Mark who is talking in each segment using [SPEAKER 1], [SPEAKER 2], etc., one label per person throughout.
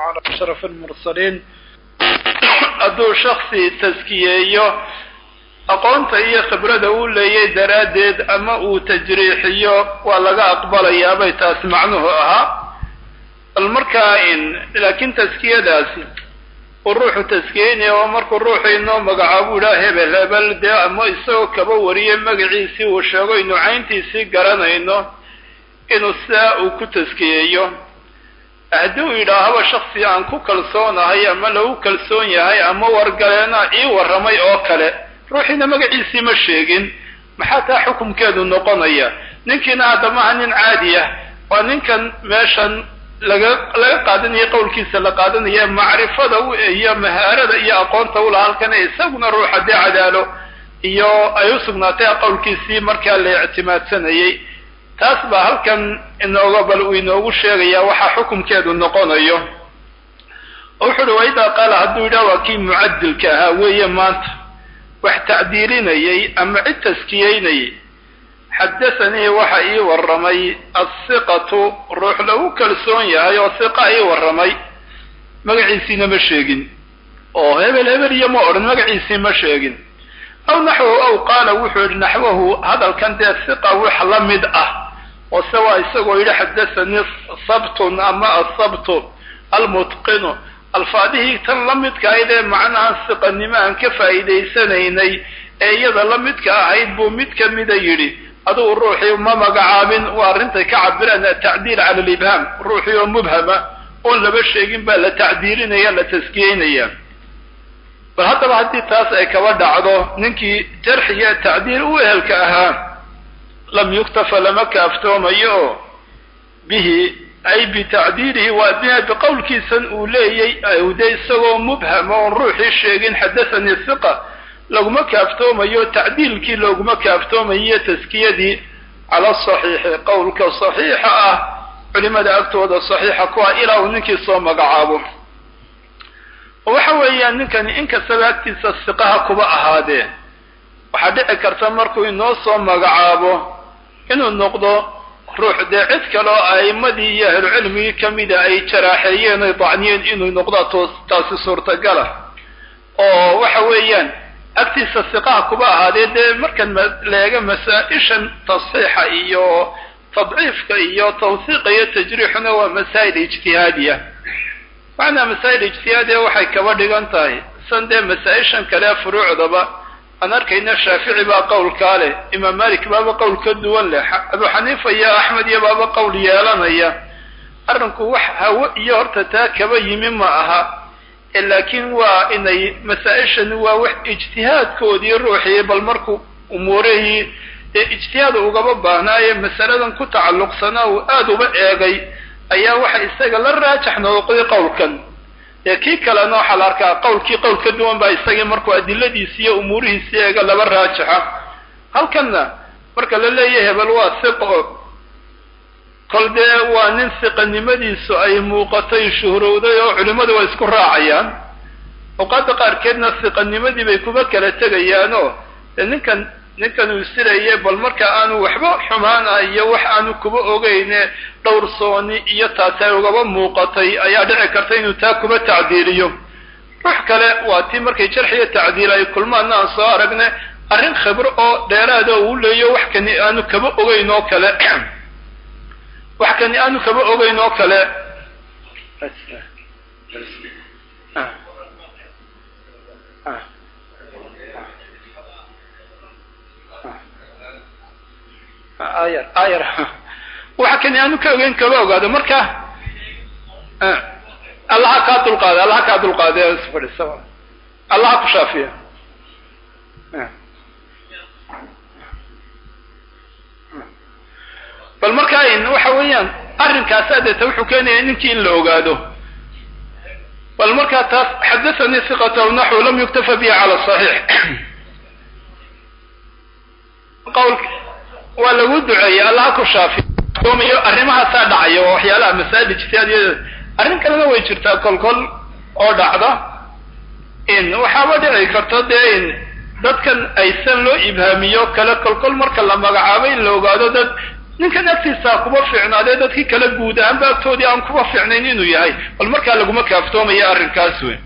[SPEAKER 1] على أشرف المرسلين hadduu shaksi taskiyeeyo aqoonta iyo khibrada uu leeyay daraaddeed ama uu tajriixiyo waa laga aqbalayaa bay taas macnuhu ahaa bal markaa in laakiin taskiyadaasi uu ruuxu taskiyeynaya oo markuu ruuxu inoo magacaabuu idhaa hebel hebel dee ama isagoo kaba wariye magaciisii uu sheego inu cayntiisii garanayno inuu sidaa uu ku taskiyeeyo haddii uu yidhaahaba shaksi aan ku kalsoonahay ama lagu kalsoon yahay ama wargaleena ii warramay oo kale ruuxiina magaciisii ma sheegin maxaa taa xukumkeedu noqonaya ninkiina haddamaha nin caadi ah waa ninkan meeshan laga laga qaadanaya qowlkiisa la qaadanaya macrifada u iyo mahaarada iyo aqoonta ula halkana isaguna ruuxa dee cadaalo iyo ay u sugnaatay qowlkiisii markaa la ictimaadsanayay taas baa halkan inooga bal uu inoogu sheegayaa waxaa xukumkeedu noqonayo oo wuxu uhi waidaa qaala hadduu yidhaha waa kii mucadilka ahaa weeye maanta wax tacdiilinayay ama cid taskiyeynayay xadathanii waxa ii warramay asiqatu ruux lagu kalsoon yahay oo siqa ii warramay magaciisiina ma sheegin oo hebel hebel iyo ma odhan magaciisii ma sheegin aw naxwahu aw qaala wuxuu yidhi naxwahu hadalkan dee siqa wax la mid ah oo se waa isagoo yidhi xadathanii sabtun ama asabtu almutqinu alfaadihii tan la midka ahayd ee macnahan siqanimo aan ka faa'iidaysanaynay ee iyada la midka ahayd buu mid ka mida yidhi adugu ruuxii ma magacaabin waa arrintay ka cabiraan atacdiil cala alibhaam ruuxii oo mubhama oon laba sheegin baa la tacdiilinaya la taskiyeynaya bal haddaba haddii taas ay kaba dhacdo ninkii jarxiga tacdiil u ehelka ahaa lam yuktafa lama kaaftoomayo oo bihi ay bitacdiilihi waa bia biqowlkiisan uu leeyay de isagoo mubhama oon ruuxii sheegin xadathanii hiqa laguma kaaftoomayo tacdiilkii looguma kaaftoomayo taskiyadii cala saxiixi qowlka saxiixa ah culimada agtooda saxiixa ku ah ilaa uu ninkii soo magacaabo oo waxa weeyaan ninkani inkastaba agtiisa siqaha kuba ahaadee waxaa dhici karta markuu inoo soo magacaabo inuu noqdo ruux dee cid kaleo a'immadii iyo ahlucilmigii kamida ay jaraaxeeyeen oy dacniyeen inuu noqdo toos taasi suurtagala oo waxa weeyaan agtiisa siqaha kuba ahaadee dee markan leega masaa-ishan tasxiixa iyo tadciifka iyo tawsiiqa iyo tajriixuna waa masaa'il ijtihaadiya macnaa masaa'il ijtihaadiya waxay kaba dhigan tahay san dee masaa-ishan kale furuucdaba aan arkayna shaafici baa qowlkaa leh imaam malik baaba qowl ka duwan leh abu xaniifa iyo axmed iyo baaba qowl yeelanaya arrinku wax hawo iyo horta taa kaba yimi ma aha laakiin waa inay masaa-ishan waa wax ijtihaadkoodii ruuxii bal markuu umuurihii ee ijtihaad ugaba baahnaaye masaladan ku tacalluqsanaa uu aada uba eegay ayaa waxa isaga la raajax noqday qowlkan ee kii kalena waxaa la arkaa qowlkii qowl ka duwan baa isagii markuu adiladiisi iyo umuurihiisi eega laba raajaxa halkanna marka la leeyahay hebel waa siqo kol dee waa nin siqanimadiisu ay muuqatay shuhrowday oo culimmadu waa isku raacayaan awqaadda qaarkeedna siqanimadii bay kuba kala tegayaanoo dee ninkan ninkan uu siraye bal marka aanu waxba xumaana iyo wax aanu kuba ogeyne dhowrsooni iyo taasi ay ugaba muuqatay ayaa dhici karta inuu taa kuba tacdiiliyo ruux kale waa tii markay jarxiyo tacdiil ay kulmaana aan soo aragne arrin khibro oo dheeraada uu leeyo wax kani aanu kaba ogeyn oo kale wax kani aanu kaba ogeyn oo kale ayar ayar waxa kani aanu ka ogeyn kaba ogaado marka allaha kaa dulqaada allaha kaa dulqaada fadhisa allaha ku shaafiya bal marka waxa weeyaan arrinkaasa deeta wuxuu keenaya ninkii in la ogaado bal markaa taas xadathanii siqat aw naxwu lam yuktafa bihi cala saxiix qawl waa lagu duceeyey allaha ku shaafiyo arrimahaasaa dhacaya waa waxyaalaha masaa'il ijtihaadiyada arrin kalena way jirtaa kolkol oo dhacda in waxaaba dhici karta dee in dadkan aysan loo ibhaamiyo kale kolkol marka la magacaabo in la ogaado dad ninkan agtiisaa kuba fiicnaadee dadkii kale guud ahaanba agtoodii aan kuba fiicnayn inuu yahay bal markaa laguma kaaftoomaya arrinkaas wey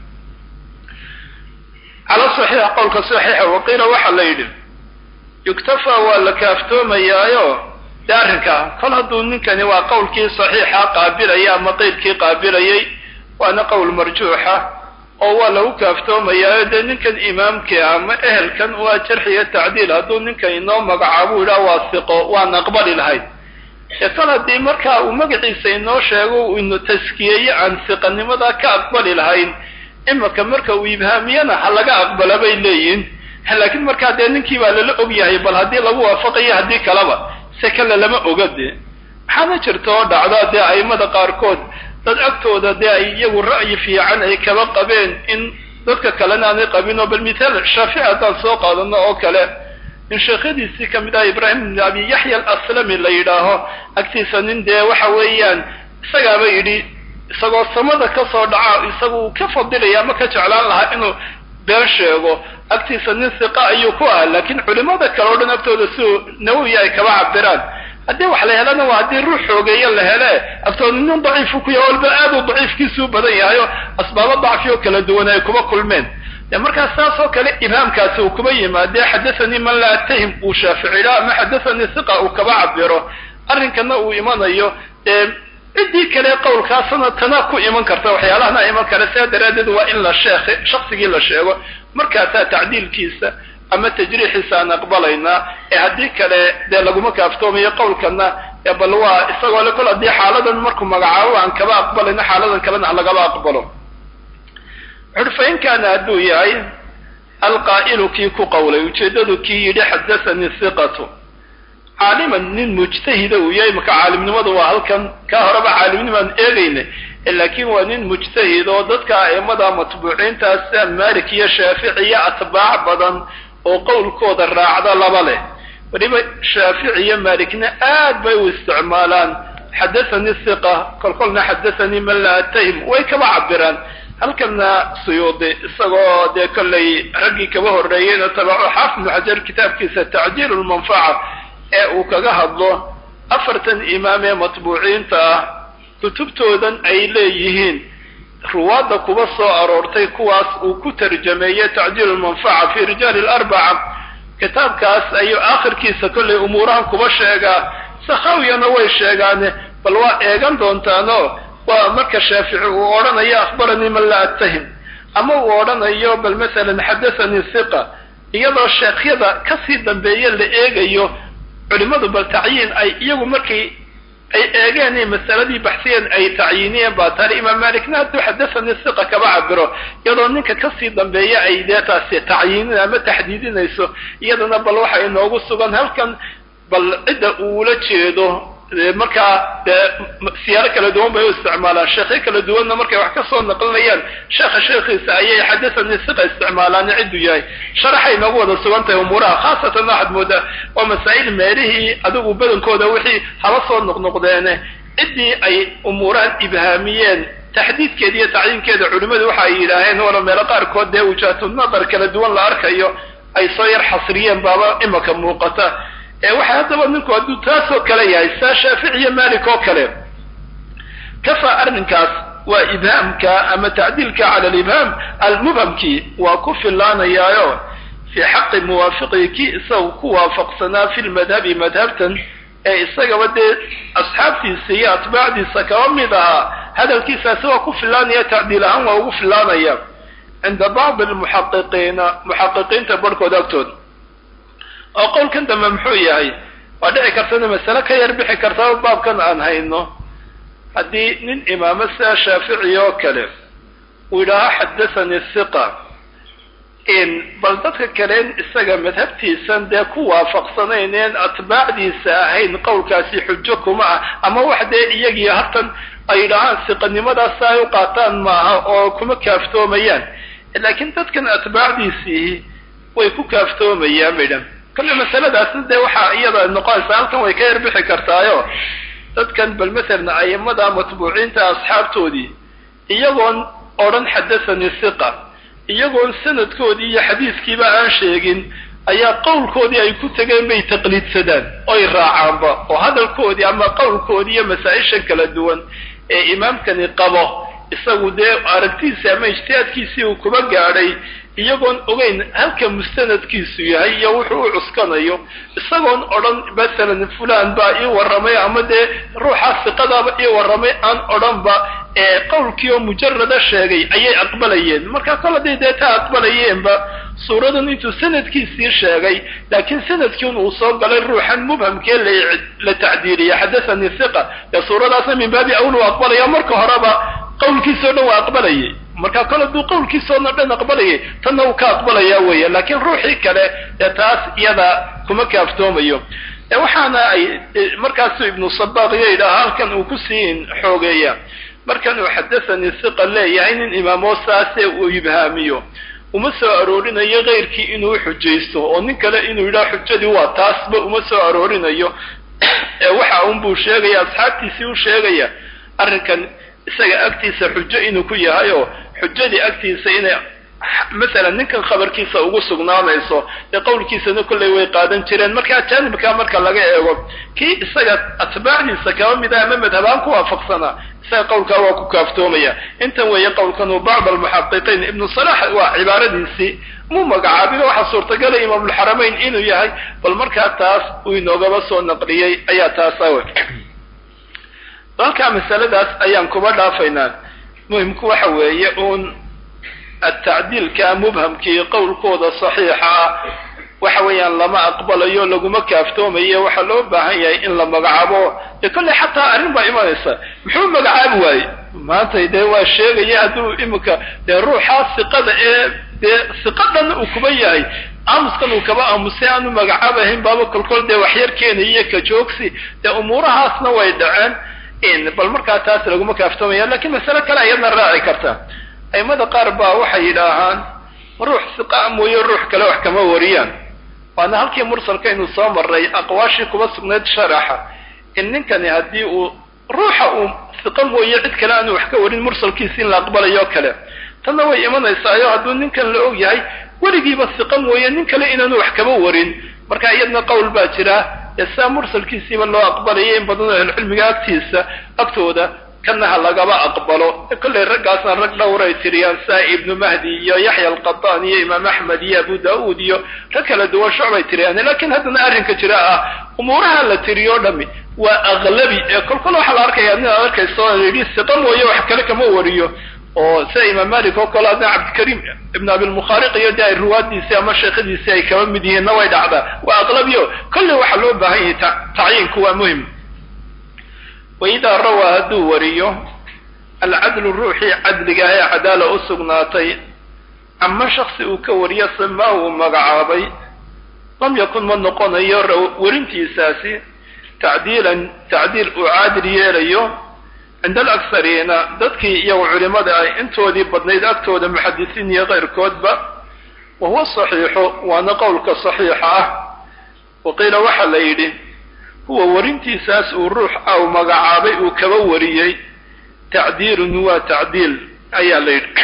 [SPEAKER 1] cala saxiixa qowlka saxiixa waqiila waxaa la yidhi yuktafa waa la kaaftoomayaayo de arrinkaa kol hadduu ninkani waa qowlkii saxiixa qaabilaya ama qeydkii qaabilayay waana qowl marjuuxa oo waa lagu kaaftoomayaayo dee ninkan imaamkii ama ehelkan waa jarxiyo tacdiil hadduu ninkan inoo magacaabo yidhaha waa siqo waan aqbali lahayd ee kol haddii markaa uu magaciisa inoo sheego uu inu taskiyeeyo aan siqanimada ka aqbali lahayn imaka marka uu ibhaamiyana ha laga aqbala bay leeyihin laakiin markaa dee ninkii baa lala og yahay bal haddii lagu waafaqayo haddii kaleba se kale lama oga dee maxaana jirta oo dhacda dee aimada qaarkood dad agtooda dee ay iyagu ra'yi fiican ay kaba qabeen in dadka kalena aanay qabin oo bal mithaal shaafici haddaan soo qaadano oo kale in sheekhadiisii kamid ah ibraahim ibn abi yaxya alaslami la yidhaaho agtiisa nin dee waxa weeyaan isagaaba yidhi isagoo samada kasoo dhaca isagu uu ka fadilaya ama ka jeclaan lahaa inuu been sheego agtiisa nin siqa ayuu ku ah laakiin culimada kale o dhan agtooda siuu nawowi ay kaba cabiraan haddii wax la helana waa haddii ruux xoogeeya la hele agtooda nin daciifu ku yahay walba aad u daciifkiisuu badan yahay oo asbaabo dacfi oo kala duwan ay kuma kulmeen de markaas saas oo kale ibhaamkaasi uu kuma yimaadee xadathanii man laa atahim uu shaaficila ama xadathanii siqa uu kaba cabiro arrinkana uu imanayo dee ciddii kale qowlkaasna tana ku iman karta waxyaalahana iman kara sidaa daraaddeed waa in la sheekh shaksigii la sheego markaasaa tacdiilkiisa ama tajriixiisa aan aqbalaynaa ee haddii kale dee laguma kaaftoomayo qowlkana ee bal waa isagoo le kol haddii xaaladan markuu magacaabo aan kaba aqbalayno xaaladan kalena ha lagaba aqbalo wuxuuhi fa in kaana hadduu yahay alqaa'ilu kii ku qowlay ujeeddadu kii yidhi xadathanii siqatu caaliman nin mujtahida uu yahay maka caalimnimadu waa halkan kaa horeba caalimnimaan eegayna laakiin waa nin mujtahid oo dadka aimada matbuuciintaas sida malik iyo shaafici iyo atbaac badan oo qowlkooda raacda laba leh weliba shaafici iyo malikna aad bay u isticmaalaan xadathanii siqa kolkolna xadathanii man laa atahim way kaba cabiraan halkana suyuudi isagoo dee kollay raggii kaba horreeyeyna tabaco xaafid ibnu xajar kitaabkiisa tacjiil lmanfaca ee uu kaga hadlo afartan imaam ee matbuuciinta ah kutubtoodan ay leeyihiin ruwaadda kuba soo aroortay kuwaas uu ku tarjameeyey tacjiil lmanfaca fi rijaali larbaca kitaabkaas ayuu aakhirkiisa kollay umuurahan kuba sheegaa sakhawiyana way sheegaane bal waa eegan doontaano waa marka shaafici uu odhanayo akhbaranii man laa attahim ama uu odhanayo bal masalan xadathanii siqa iyadoo sheekhyada kasii dambeeye la eegayo culimadu bal tacyiin ay iyagu markay ay eegeen in masaladii baxsiyeen ay tacyiiniyeen baa taari imaam malikna hadduu xadathanii siqa kaba cabiro iyadoo ninka kasii dambeeya ay dee taasi tacyiinin ama taxdiidinayso iyadana bal waxa inoogu sugan halkan bal cidda uula jeedo markaa dee siyaaro kala duwan bay u isticmaalaan sheekyo kala duwanna markay wax ka soo naqlinayaan sheekha sheekhiisa ayay xadathanii siqa isticmaalaan cidduu yahay sharaxay noogu wada sugan tahay umuuraha khaasatan waxaad moodaa waa masaa'il meelihii adigu badankooda wixii haba soo noqnoqdeene ciddii ay umuurahan ibhaamiyeen taxdiidkeeda iyo tacyiinkeeda culimmadu waxa ay yidhaaheen wala meelo qaarkood dee wujaahatu nadar kala duwan la arkayo ay soo yar xasriyeen baaba imaka muuqata ee waxa haddaba ninku hadduu taasoo kale yahay saa shaafici iyo malik oo kale kafa arrinkaas waa ibhaamka ama tacdiilka cala alibhaam almubhamkii waa ku fillaanayaayo fii xaqi muwaafiqii kii isaga ku waafaqsanaa fi lmadhabi madhabtan ee isagaba dee asxaabtiisa iyo atbaacdiisa kaba mid ahaa hadalkiisaasi waa ku fillaanaya tacdiil ahaan waa ugu fillaanaya cinda bacdi almuxaqiqiina muxaqiqiinta barhkooda agtooda oo qowlkan dambe muxuu yahay waa dhici kartana masale ka yar bixi kartaa baabkan aan hayno haddii nin imaamo sida shaafici oo kale uu yidhaaho xadathanii siqa in bal dadka kaleen isaga madhabtiisan dee ku waafaqsanayneen atbaacdiisa ahayn qowlkaasi xujo kuma ah ama wax dee iyagii hartan ay yidhaahaan siqanimadaas ay u qaataan maaha oo kuma kaaftoomayaan laakiin dadkan atbaacdiisii way ku kaaftoomayaan midhan kolle masaladaasna dee waxaa iyada noqonaysa halkan way ka yar bixi kartaayo dadkan bal masalan aimada matbuuciinta asxaabtoodii iyagoon odhan xadathanii siqa iyagoon sanadkoodii iyo xadiiskiiba aan sheegin ayaa qowlkoodii ay ku tegeen bay taqliidsadaan oy raacaanba oo hadalkoodii ama qowlkoodii iyo masaa-isha kala duwan ee imaamkani qabo isagu dee aragtiisii ama ijtihaadkiisii uu kuba gaadhay iyagoon ogeyn halka mustanadkiisu yahay iyo wuxuu u cuskanayo isagoon odhan masalan fulan baa ii warramay ama dee ruuxaa siqadaaba ii warramay aan odhanba ee qowlkii oo mujarada sheegay ayay aqbalayeen marka kol haday dee taa aqbalayeenba suuradan intuu sanadkiisii sheegay laakiin sanadkiin uu soo galay ruuxan mubhamkee la tacdiiliya xadathanii hiqa dee suuradaasna min baabi awl u aqbalaya marka horeba qowlkiisao dhan waa aqbalayay marka kol hadduu qowlkiisaoo dhan aqbalayay tanna uu ka aqbalaya weya laakiin ruuxii kale ee taas iyada kuma kaaftoomayo waxaana ay markaasu ibnu sabaq iyo yidhaha halkan uu kusii xoogeeya markan uu xadathanii hiqa leeyahay nin imaamoo saase uu ibhaamiyo uma soo aroorinayo keyrkii inuu xujaysto oo nin kale inuu yidhaha xujadii waa taasba uma soo aroorinayo ee waxa unbuu sheegaya asxaabtiisii u sheegaya arrinkan isaga agtiisa xujo inuu ku yahay oo xujadii agtiisa inay masalan ninkan khabarkiisa ugu sugnaanayso ee qowlkiisana kollay way qaadan jireen marka jaanibkaa marka laga eego kii isaga atbaacdiisa kaba mid ah ama madhabaan ku waafaqsanaa isaga qowlkaa waa ku kaaftoomaya intan weeye qowlkan uu bacd almuxaqiqiin ibnu salax waa cibaaradiisii mu magacaabin waxaa suurtagalay imaamulxaramayn inuu yahay bal markaa taas uu inoogaba soo naqliyey ayaa taas awe halkaa masaladaas ayaan kuba dhaafaynaa muhimku waxa weeye uun atacdiilka mubhamkii qowlkooda saxiixa ah waxa weeyaan lama aqbalayo laguma kaaftoomayo waxaa loo baahan yahay in la magacaabo dee kolley xataa arrin baa imanaysa muxuu magacaabi waaye maanta dee waa sheegaya hadduu iminka dee ruuxaa siqada ee dee siqadan uu kuba yahay aamuskan uu kaba aamusay aanu magacaabahayn baaba kolkol dee waxyar keenayiyo ka joogsi dee umuurahaasna way dhaceen bal markaa taas laguma kaaftoomaya lakiin masale kale ayadna raaci karta aimada qaar baa waxay yidhaahaan ruux siqaa mooye ruux kale wax kama wariyaan waana halkii mursalkaynu soo marray aqwaashii kuba sugnayd sharaxa in ninkani haddii uu ruuxa uu siqa mooye cid kale aanu wax ka warin mursalkiisi in la aqbalayo kale tanna way imanaysaayoo hadduu ninkan la og yahay weligiiba siqa mooye nin kale inaanu wax kaba warin marka iyadna qowl baa jira ee saa mursalkiisiiba loo aqbalaya in badanoo ahlucilmiga agtiisa agtooda kana ha lagaba aqbalo kollay raggaasna rag dhowray tiriyaan saa ibnu mahdi iyo yaxya alqataan iyo imaam axmed iyo abu daauud iyo rag kala duwan shucbay tiriyaan lakiin haddana arrinka jira ah umuuraha la tiriyo o dhami waa aqlabi ee kolkol waxaa la arkaya nin aad arkayso yidhi siqa mooye wax kale kama wariyo oo sida imaam malik oo kale adna cabdikariim ibn abilmukhaariq iyo de ay ruwaadiisii ama sheekhadiisii ay kaba mid yihiinna way dhacdaa waa aqlabiyo kolley waxaa loo baahan yahay tacyiinku waa muhim waidaa rawaa hadduu wariyo alcadlu ruuxii cadliga ee cadaala u sugnaatay ama shaksi uu ka wariyo samaa uu magacaabay lam yakun ma noqonayo werintiisaasi tacdiilan tacdiil uu caadil yeelayo cinda alaksariina dadkii iyagu culimada ah intoodii badnayd agtooda muxadisiin iyo keyrkoodba wa huwa saxiixu waana qowlka saxiixa ah wa qiila waxaa la yidhi huwa warintiisaas uu ruux aw magacaabay uu kaba wariyey tacdiilun waa tacdiil ayaa la yidhi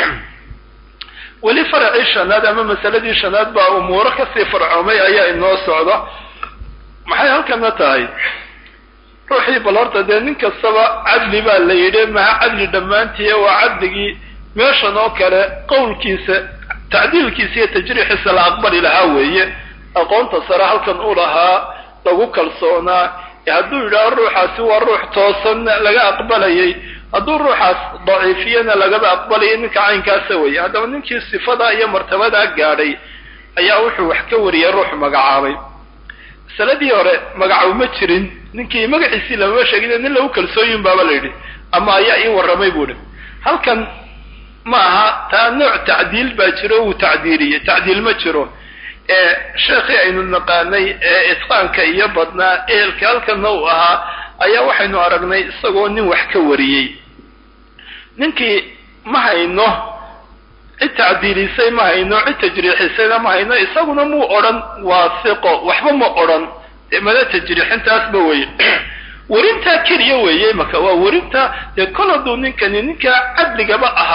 [SPEAKER 1] weli faracii shanaad ama masaladii shanaad baa umuuro kasii farcoomay ayaa inoo socda maxay halkana tahay ruuxii bal horta dee nin kastaba cadli baa la yidhi maha cadli dhammaantii waa cadligii meeshan oo kale qowlkiisa tacdiilkiisa iyo tajriixiisa la aqbali lahaa weeye aqoonta sare halkan u lahaa lagu kalsoonaa hadduu yidhaaho ruuxaasi waa ruux toosan laga aqbalayay hadduu ruuxaas daciifiyana lagaba aqbalayay ninka caynkaasa weeye haddaba ninkii sifadaa iyo martabadaa gaadhay ayaa wuxuu wax ka wariyay ruux magacaabay masaladii hore magacaw ma jirin ninkii magaciisii lamama sheegin nin lagu kalsooyin baaba la yidhi ama ayaa ii warramay buu hi halkan ma aha taa nooc tacdiil baa jiro wuu tacdiiliyey tacdiil ma jiro ee sheekhii aynu naqaanay ee itqaanka iyo badnaa ehelka halkanna uu ahaa ayaa waxaynu aragnay isagoo nin wax ka wariyey ninkii ma hayno cid tacdiilisay ma hayno cid tajriixisayna ma hayno isaguna muu odhan waa siqo waxba ma odhan mada tajriixintaasba weye werintaa keliya weeye maka waa werinta dee kol hadduu ninkani ninkaa cadligaba ahaa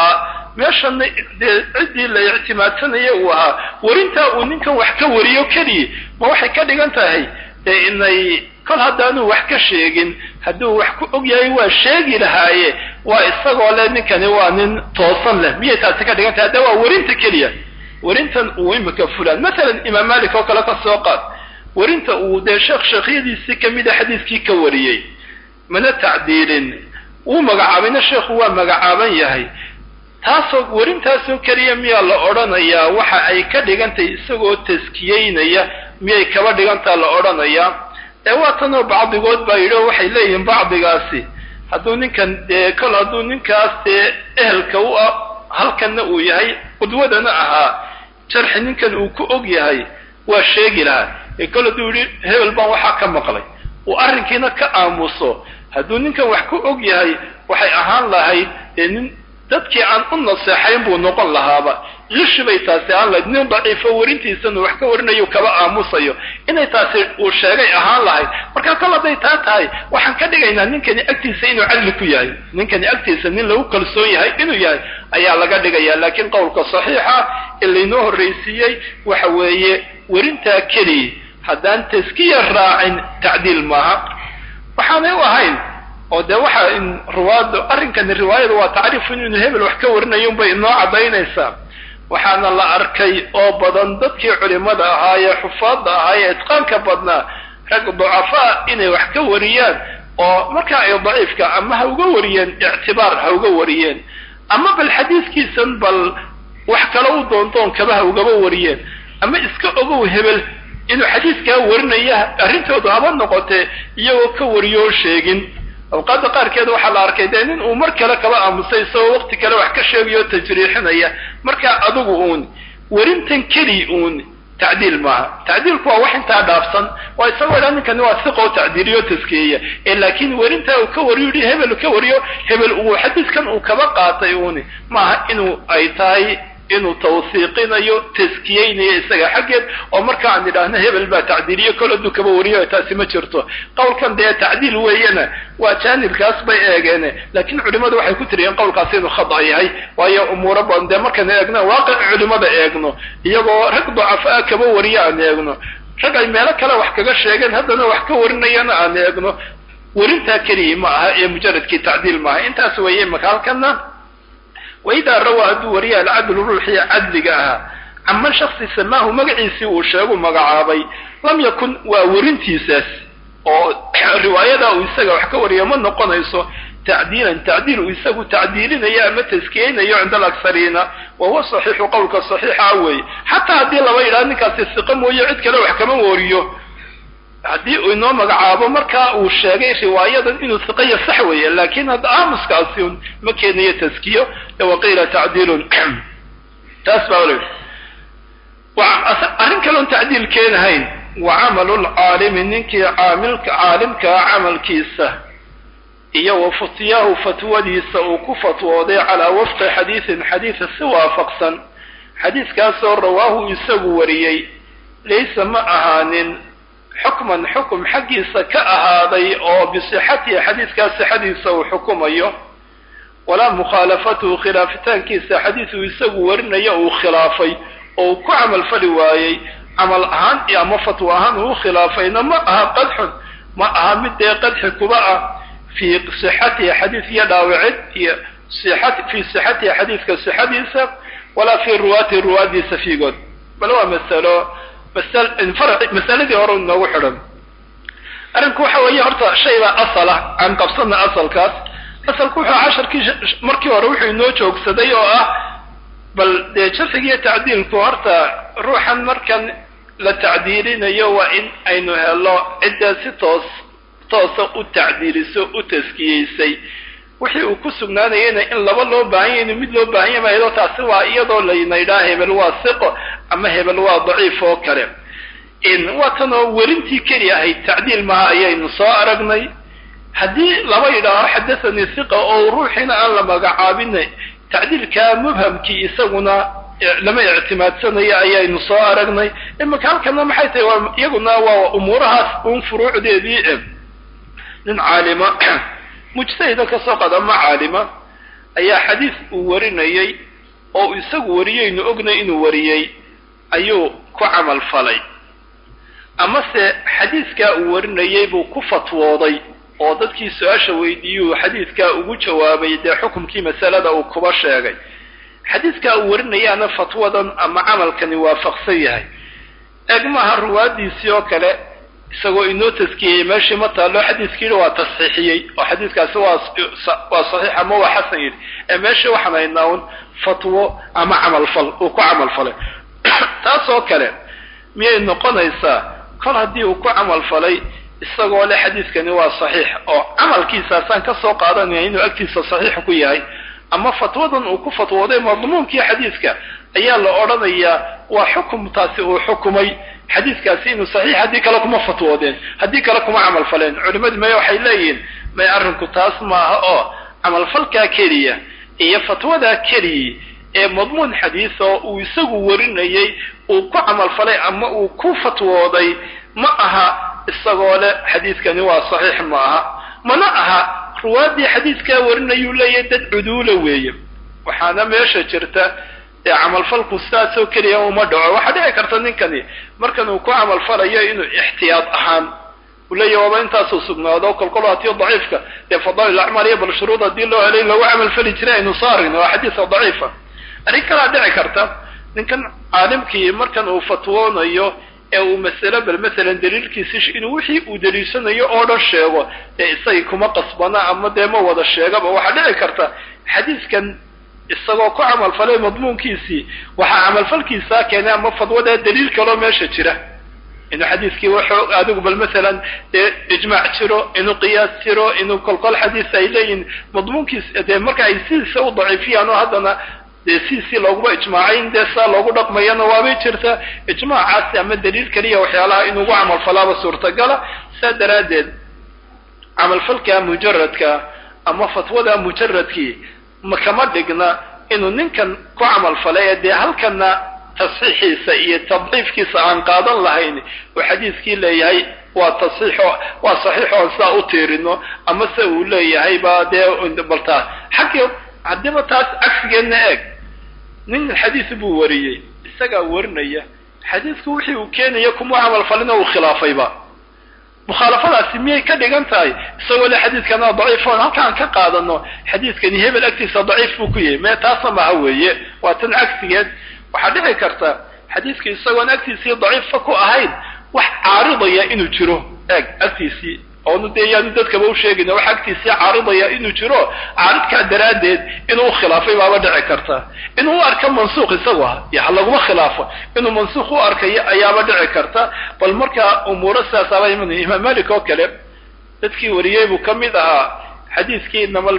[SPEAKER 1] meeshana dee ciddii la ictimaadsanaya uu ahaa warintaa uu ninkan wax ka wariyo keliya ma waxay ka dhigan tahay dee inay kol haddaanu wax ka sheegin hadduu wax ku og yahay waa sheegi lahaaye waa isagoo leh ninkani waa nin toosan leh miyay taasi ka dhigan tahay hadda waa warinta keliya warintan uu imika fulaan masalan imaam malik oo kale ka soo qaad warinta uu dee sheekh sheekhyadiisii kamida xadiiskii ka wariyey mana tacdiilin wuu magacaabayna sheekhu waa magacaaban yahay taasoo warintaasoo keliya miyaa la odhanayaa waxa ay ka dhigantahay isagoo taskiyeynaya miyay kaba dhigantaa la odhanayaa ee waatanoo bacdigood baa yidhi oo waxay leeyihiin bacdigaasi hadduu ninkan dee kol hadduu ninkaas dee ehelka u ah halkanna uu yahay qudwadana ahaa jarxi ninkan uu ku og yahay waa sheegi lahaa ee kol hadduu yidhi hebel baan waxaa ka maqlay uu arrinkiina ka aamuso hadduu ninkan wax ku og yahay waxay ahaan lahayd dee nin dadkii aan u naseexayn buu noqon lahaaba lishi bay taasi ahaan lahayd nin daciifo warintiisanu wax ka warinayo kaba aamusayo inay taasi uu sheegay ahaan lahayd marka kol hadday taa tahay waxaan ka dhigaynaa ninkani agtiisa inuu cadli ku yahay ninkani agtiisa nin lagu kalsoon yahay inuu yahay ayaa laga dhigaya laakiin qowlka saxiixa ee laynoo horraysiiyey waxa weeye werintaa keliya haddaan taskiya raacin tacdiil maaha waxaanay u ahayn oo dee waxa in riwaayada arrinkani riwaayada waa tacriifun inuu hebel wax ka warinayo unbay inoo caddaynaysaa waxaana la arkay oo badan dadkii culimada ahaa ee xufaadda ahaa ee itqaanka badnaa rag ducafaa inay wax ka wariyaan oo marka ay daciifka ama ha uga wariyeen ictibaar ha uga wariyeen ama bal xadiiskiisan bal wax kale u doondoon kaba ha ugaba wariyeen ama iska ogow hebel inuu xadiiskaa warinaya arrintoodu haba noqotee iyagoo ka wariyo oo sheegin awqaadda qaarkeed waxaa la arkay dee nin uu mar kale kaba aamusay isagoo waqti kale wax ka sheegayo o tajriixinaya markaa adigu uun werintan keli uun tacdiil maaha tacdiilku waa wax intaa dhaafsan waa isagoo idhaa ninkani waa siqoo tacdiiliyo taskeeya ee laakiin werintaa uu ka wariyo yihi hebel ka wariyo hebel uu xadiiskan uu kaba qaatay uuni maaha inuu ay tahay inuu tawsiiqinayo taskiyeynayo isaga xaggeed oo marka aan idhaahno hebel baa tacdiiliyo kol hadduu kaba wariyo taasi ma jirto qowlkan dee tacdiil weeyana waa jaanibkaas bay eegeen laakiin culimadu waxay ku tiriyeen qowlkaasi inuu khada yahay waayo umuuro badan dee markaan eegno waaqic culimada eegno iyagoo rag dacafaa kaba wariyo aan eegno rag ay meelo kale wax kaga sheegeen haddana wax ka warinayana aan eegno werintaa keliya ma aha ee mujaradkii tacdiil maaha intaas weeye maka halkana waidaa rawaa hadduu wariya alcadlu ruuxii cadliga ahaa caman shaksi samaahu magaciisii uu sheegu magacaabay lam yakun waa werintiisaas oo riwaayada uu isaga wax ka wariyo ma noqonayso tacdiilan tacdiil uu isagu tacdiilinayo ama taskiyeynayo cinda alaksariina wa huwa saxiixu qowlka saxiixa weeye xataa haddii laba yidhaha ninkaasi siqo mooye cid kale wax kama wariyo haddii uu inoo magacaabo markaa uu sheegay riwaayadan inuu siqaya sax weeye laakin hadda aamuskaasi un ma keenayo taskiyo waqiila tacdiilun taas baa l arrin kaloon tacdiil keenahayn wa camalu lcaalimi ninkii caamilka caalimkaa camalkiisa iyo wa futyahu fatwadiisa uu ku fatwooday calaa wafqi xadiisin xadiisa si waafaqsan xadiiskaasoo rawaahu isagu wariyey laysa ma ahaanin xukman xukum xaggiisa ka ahaaday oo bisixatihi xadiiskaa sixadiisa uu xukumayo walaa mukhaalafatuhu khilaafitaankiisa xadiisuu isagu warinayo uu khilaafay oo uu ku camal fali waayey camal ahaan iyo ama fatwo ahaan uu khilaafayna ma aha qadxun ma aha mid dee qadxi kuba ah fii sixatihi xadiis iyo dhaawicid iyo fii sixatihi xadiiska sixadiisa walaa fii ruwaatihi ruwaadiisa fiigood bal waa masalo masaladii hore inoogu xidhan arrinku waxa weeye horta shay baa asala aan qabsana asalkaas asalku wuxuu casharkii markii hore wuxuu inoo joogsaday oo ah bal dee jarxigiiyo tacdiilku horta ruuxan markan la tacdiilinayo waa in aynu helo cidda si toos toosa u tacdiiliso u taskiyeysay wixii uu ku sugnaanayana in laba loo baahan yahy inu mid loo baahan yahy mayado taasi waa iyadoo laynaydhaa hebel waa siqo ama hebel waa daciif oo kale waa tanoo werintii keli ahayd tacdiil maha ayaynu soo aragnay haddii laba yidhaaho xadathanii siqa oo ruuxiina aan la magacaabina tacdiilkaa mubhamkii isaguna lama ictimaadsanayo ayaynu soo aragnay imika halkana maxay tahay waa iyaguna waa umuurahaas uun furuucdeedii nin caalima mujtahida kasoo qada ma caalima ayaa xadiis uu warinayay oo isagu wariyeynu ognay inuu wariyey ayuu ku camal falay amase xadiiskaa uu warinayay buu ku fatwooday oo dadkii su-aasha weydiiyuu xadiiskaa ugu jawaabay dee xukumkii masalada uu kuba sheegay xadiiskaa uu warinayaana fatwadan ama camalkani waafaqsan yahay eeg maaha ruwaadiisii oo kale isagoo inoo taskiyeyey meeshii ma taallo xadiiskiina waa tasxiixiyey oo xadiiskaasi waa waa saxiix ama waa xasan yidhi ee meeshii waxaan haynaa un fatwo ama camalfal uu ku camalfalay taas oo kale miyay noqonaysaa kol haddii uu ku camalfalay isagoo le xadiiskani waa saxiix oo camalkiisaasaan ka soo qaadanaya inuu agtiisa saxiix ku yahay ama fatwadan uu ku fatwooday madmuunkii xadiiska ayaa la odhanayaa waa xukumtaasi uu xukumay xadiiskaasi inuu saxiix haddii kale kuma fatwoodeen haddii kale kuma camal faleen culimmadu maya waxay leeyihiin may arrinku taas maaha oo camalfalkaa keliya iyo fatwadaa keliya ee madmuun xadiis oo uu isagu warinayay uu ku camalfalay ama uu ku fatwooday ma aha isagoo le xadiiskani waa saxiix ma aha mana aha ruwaaddii xadiiskaa warinayuu leeyahay dad cuduula weeye waxaana meesha jirta dee camalfalku sidaasoo keliya uma dhaco waxaa dhici karta ninkani markan uu ku camalfalayo inuu ixtiyaad ahaan uu leeyahy waaba intaasuu sugnaado kolkol hatiyo daciifka dee fadaa'il acmaal iyo bal shuruud haddii loo helay lagu camalfali jiray aynu soo aragna waa xadiisa daciifa arrin kalaa dhici karta ninkan caalimkii markan uu fatwoonayo ee uu masalo bal masalan daliilkiisi inuu wixii uu daliishanayo oo dhan sheego dee isagii kuma qasbana ama dee ma wada sheegaba waxaa dhici karta xadiiskan isagoo ku camalfalay madmuunkiisii waxaa camalfalkiisaa keenay ama fadwadaa daliil kaloo meesha jira inuu xadiiskii wuxuu adigu bal masalan dee ijmaac jiro inuu qiyaas jiro inuu kolkol xadiis ay leeyihin madmuunkiis dee marka ay sidiisa u daciifiyaan oo haddana dee sidiisii looguma ijmaacay in dee saa loogu dhaqmayana waabay jirta ijmaacaasi ama daliil keliya waxyaalaha inugu camalfalaaba suurtagala saa daraaddeed camalfalka mujaradka ama fatwada mujaradkii ma kama dhigna inuu ninkan ku camalfalay ee dee halkana tasxiixiisa iyo tadciifkiisa aan qaadan lahayn uu xadiiskii leeyahay waa tasxiixo waa saxiix oon sidaa u tiirino ama se uu leeyahay ba dee baltaa xaggii haddiiba taas cagsigeedna eeg nin xadiis buu wariyey isagaa warinaya xadiisku wixii uu keenaya kuma camalfalina uu khilaafayba mukhaalafadaasi miyay ka dhigan tahay isagoo le xadiiskana daciifoon halkaan ka qaadano xadiiskani hebel agtiisa daciif buu ku yahay mee taasna maha weeye waa tan cagsigeed waxaa dhici karta xadiiska isagoon agtiisii daciifa ku ahayn wax caaridaya inuu jiro eeg agtiisii oonu dee yaanu dadkaba u sheegayna wax agtiisii caaridaya inuu jiro caaridkaa daraaddeed inuu u khilaafay baaba dhici karta inuu u arka mansuuq isagu ah iyo ha laguma khilaafo inuu mansuuq u arkayo ayaaba dhici karta bal markaa umuuro sidaasaaba imanaya imaam malik oo kale dadkii wariyey buu ka mid ahaa xadiiskii inama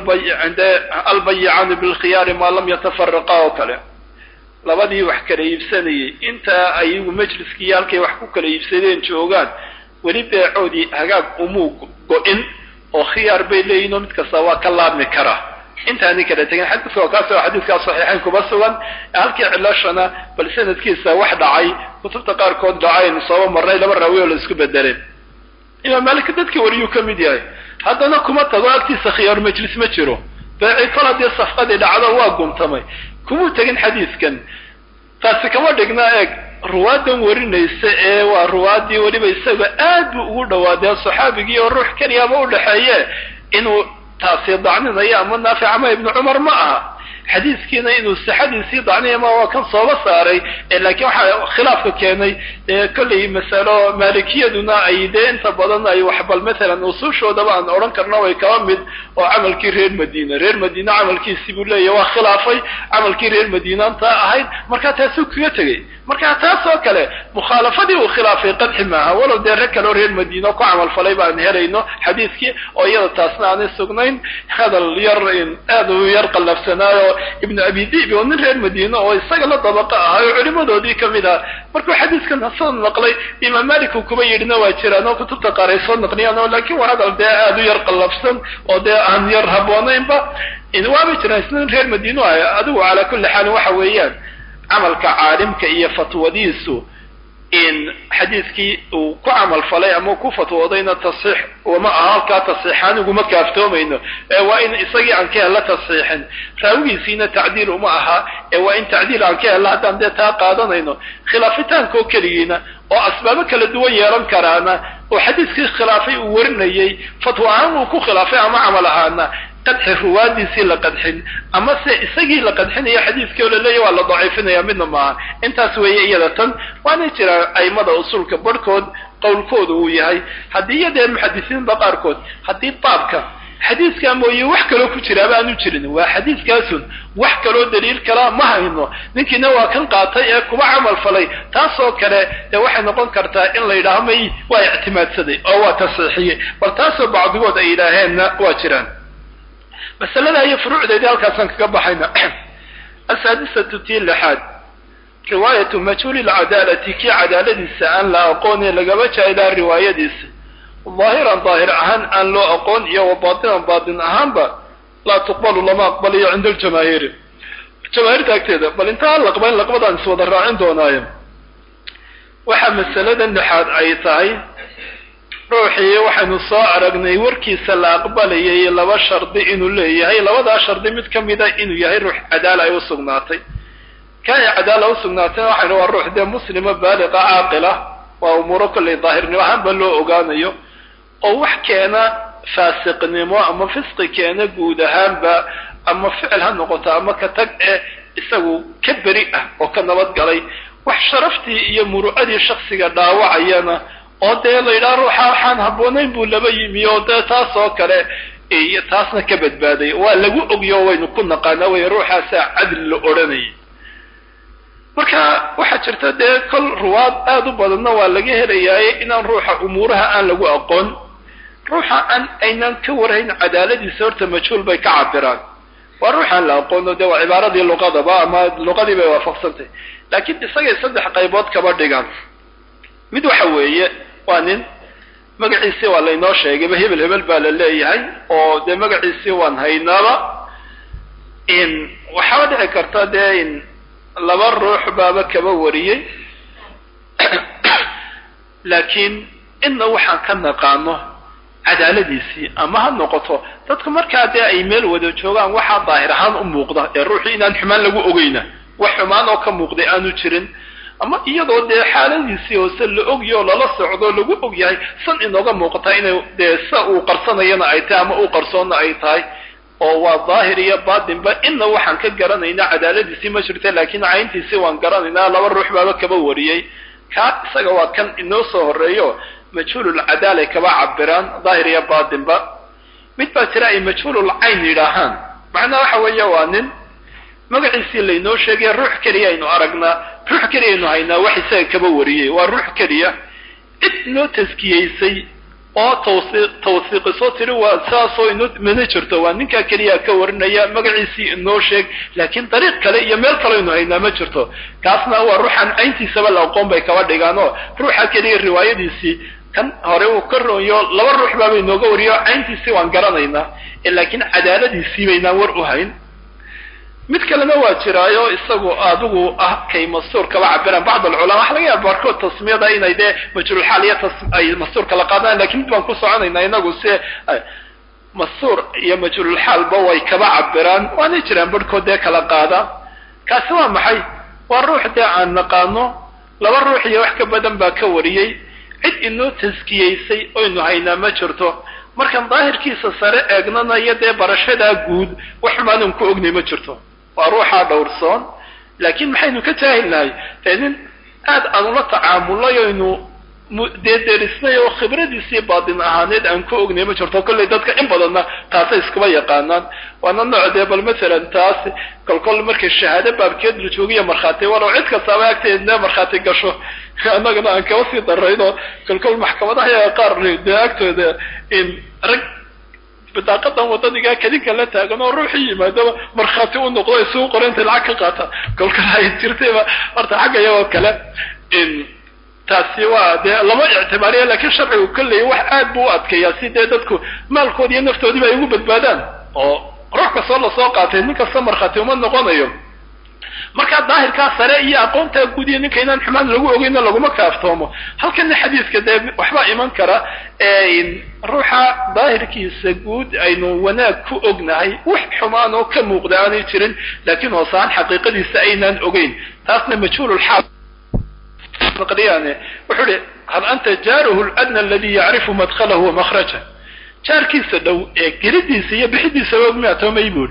[SPEAKER 1] albayicaani bilkhiyaari maa lam yatafaraqa oo kale labadii wax kala iibsanayay intaa ayagu majliskii halkay wax ku kala iibsadeen joogaan weli beecoodii hagaag umuu go-in oo khiyaar bay leeyihin oo mid kasta waa ka laabmi karaa intaani kala tegin xadiiska waa kaas oo xadiiskaa saxiixayn kuma sugan halkii cilashana bal sanadkiisa wax dhacay kutubta qaarkood dhacaynu sooba marnay laba raawi oo la isku bedeleen imaam malik dadkii wariyuu ka mid yahay haddana kuma tago agtiisa khiyaar majlis ma jiro beeci kol haddii safqadii dhacdo waa guntamay kumuu tegin xadiiskan taasi kama dhigna eeg ruwaadan warinaysa ee waa ruwaadii weliba isaga aad buu ugu dhawaadee saxaabigii oo ruux keliyaba u dhexeeye inuu taasi dacninayo ama naafic ama ibnu cumar ma aha xadiiskiina inuu sixadiisii dacniya ma waa kan sooba saaray laakiin waxaa khilaafka keenay dee kollay masalo maalikiyaduna ay dee inta badan ay wax bal maalan usuushoodaba aan odhan karna way kaba mid oo camalkii reer madiina reer madiina camalkiisii buu leeyahy waa khilaafay camalkii reer madiinaanta ahayd markaa taasuu kaga tegay marka taas oo kale mukhaalafadii uu khilaafay qadxi maaha walow dee rag kaleo reer madiina ku camalfalay baan helayno xadiiskii oo iyada taasna aanay sugnayn hadal yar aad u yar qallafsanaayo ibnu abi dibi oo nin reer madiina oo isaga la dabaqa ahay oo culimadoodii kamid ah markuu xadiiskan soo naqlay imaam malik uu kuba yidhina waa jiraan oo kutubta qaar ay soo naqliyaan oo laakiin waa hadal dee aad u yar qallafsan oo dee aan yar haboonaynba waaba jiraan isna nin reer madiina ah adigu calaa kulli xaalin waxa weeyaan camalka caalimka iyo fatwadiisu in xadiidkii uu ku camal falay ama ku fatwoodayna tasxiix uma aha halkaa tasxiixaan uguma kaaftoomayno ee waa in isagii aan ka hella tasxiixin raawigiisiina tacdiil uma aha ee waa in tacdiil aan ka hella haddaan dee taa qaadanayno khilaafitaankoo keligiina oo asbaabo kala duwan yeelan karaana oo xadiiskii khilaafay uu warinayey fatwo ahaan uu ku khilaafay ama camal ahaana qadxi ruwaadiisii la qadxin ama se isagii la qadxinayo xadiiskii oo laleeya waa la daciifinaya midna maaha intaas weeye iyada tan waana jiraan aimada usulka barhkood qowlkooda uu yahay haddii iyadee muxadisiinta qaarkood haddii baabka xadiiskaa mooye wax kaloo ku jiraaba aanu jirin waa xadiiskaasun wax kaloo daliil kalaa ma hayno ninkiina waa kan qaatay ee kuba camal falay taasoo kale dee waxay noqon kartaa in la yidhaaho may waa ictimaadsaday oo waa tasxiixiyey bal taasoo bacdigood ay yidhaaheenna waa jiraan masalada iyo furuucdeedii halkaasaan kaga baxayna asaadisatu tii lixaad riwaayatu majhuuli lcadaalati kii cadaaladiisa aan la aqoone lagaba jaailaa riwaayadiisa daahiran daahir ahaan aan loo aqoon iyo wa baatinan baatin ahaanba laa tuqbalu lama aqbalayo cinda aljamaahiiri jamaahiirta agteeda bal intaa laqbayn laqbadaan iswada raacin doonaayo waxaa masalada lixaad ay tahay ruuxii waxaynu soo aragnay warkiisa la aqbalayay laba shardi inuu leeyahay labadaa shardi mid ka mida inuu yahay ruux cadaala ay usugnaatay ka ay cadaala usugnaatayna waxaynu waa ruux dee muslima baaliqa caaqila waa umuuro kollay daahirnimo ahaanba loo ogaanayo oo wax keena faasiqnimo ama fisqi keena guud ahaanba ama ficil ha noqoto ama ka tag eh isagu ka beri ah oo ka nabadgalay wax sharaftii iyo muru'adii shaksiga dhaawacayana oo dee la yidhaha ruuxa waxaan habboonayn buu laba yimi oo dee taas oo kale iyo taasna ka badbaaday waa lagu ogyo waynu ku naqaana wey ruuxaasaa cadli la odhanayay marka waxaa jirta dee kol ruwaad aada u badanna waa laga helayaaye inaan ruuxa umuuraha aan lagu aqoon ruuxa aan aynaan ka warhayn cadaaladiisa horta majhuul bay ka cabiraan waa ruuxaan la aqoono dee waa cibaaradii luqadaba ama luqadii bay waafaqsantahy laakiin isagay saddex qaybood kaba dhigaan mid waxa weeye waa nin magaciisii waa laynoo sheegayba hebel hebel baa la leeyahay oo dee magaciisii waan haynaaba in waxaaba dhici karta dee in laba ruux baaba kaba wariyey laakiin inna waxaan ka naqaano cadaaladiisii ama ha noqoto dadku markaa dee ay meel wada joogaan waxaa daahir ahaan u muuqda ee ruuxii inaan xumaan lagu ogeyna wax xumaan oo ka muuqday aanu jirin ama iyadoo dee xaaladiisii hoose la ogyaho lala socdo lagu og yahay san inooga muuqataa inay dee sa uu qarsanayana ay tahay ama uu qarsoonna ay tahay oo waa daahir iyo baatinba inna waxaan ka garanaynaa cadaaladiisii ma jirta laakiin cayntiisii waan garanaynaa laba ruux baaba kaba wariyey kaa isaga waa kan inoo soo horeeyo majhuululcadaalay kaba cabiraan daahir iyo baatinba mid baa jira ay majhuululcayn yidhaahaan macnaha waxa weeye waa nin magaciisii laynoo sheegaya ruux keliya aynu aragnaa ruux keliya aynu haynaa wax isaga kaba wariyey waa ruux keliya cid inoo taskiyeysay oo tawsi tawsiiqiso tiri waa saasoo inoo mana jirto waa ninkaa keliya ka warinaya magaciisii inoo sheeg laakiin dariiq kale iyo meel kale aynu haynaa ma jirto kaasna waa ruuxaan cayntiisaba la aqoon bay kaba dhigaan oo ruuxa keliya riwaayadiisii kan hore uu ka roonyo laba ruux baaba inooga wariyo cayntiisii waan garanaynaa laakiin cadaaladiisii baynaan war u hayn mid kalena waa jiraayo isagu adigu ah kay mastuur kaba cabiraan bacd alculama waxa laga yaaba barkood tasmiyada inay dee majruulxaal iyo ay mastuurka la qaadaan lakin mid baan ku soconaynaa inagu se mastuur iyo majruulxaalba way kaba cabiraan waanay jiraan barhkood dee kala qaada kaasi waa maxay waa ruux dee aan naqaano laba ruux iyo wax ka badan baa ka wariyey cid inoo taskiyeysay oynu haynaa ma jirto markaan daahirkiisa sare eegnana iyo dee barashadaa guud wax xumaanan ku ognay ma jirto waa ruuxaa dhowrsoon laakiin maxaynu ka jaahilnahay dee nin aad aan ula tacaamulay oynu dee derisnay oo khibradiisii baatin ahaaneed aan ku ognay ma jirto kollay dadka in badanna taasay iskuba yaqaanaan waana nooc dee bal masalan taas kolkol markay shahaado baabkeed la joogiyo markhaati walow cid kastaaba agteedna markhaati gasho annagana aan kaba sii darayno kolkol maxkamadaha yaga qaar dee agtooda in rag badaaqadan wadanigaa kadinka la taagan oo ruuxii yimaadaba markhaati u noqdo isugu qora intay lacag ka qaata kolkol ay jirtayba horta xagga iyagoo kale in taasi waa dee lama ictibaariya lakiin sharcigu kolley wax aad buu u adkeeyaa si dee dadku maalkoodi iyo naftoodiiba ay ugu badbaadaan oo ruux kastoo lasoo qaatay nin kasta markhaati uma noqonayo marka daahirkaa sare iyo aqoontaa guudiya ninka inaan xumaan lagu ogeyna laguma kaaftoomo halkana xadiiska dee waxbaa iman kara ruuxa daahirkiisa guud aynu wanaag ku ognahay wax xumaan oo ka muuqda aanay jirin laakiin hoosaan xaqiiqadiisa aynaan ogeyn taasna majhuululxaal naqliyaane wuxuu ihi hal anta jaaruhu ladna aladi yacrifu madkhalahu wa makhraja jaarkiisa dhow ee gelidiisa iyo bixidiisa ogmiya toomay buu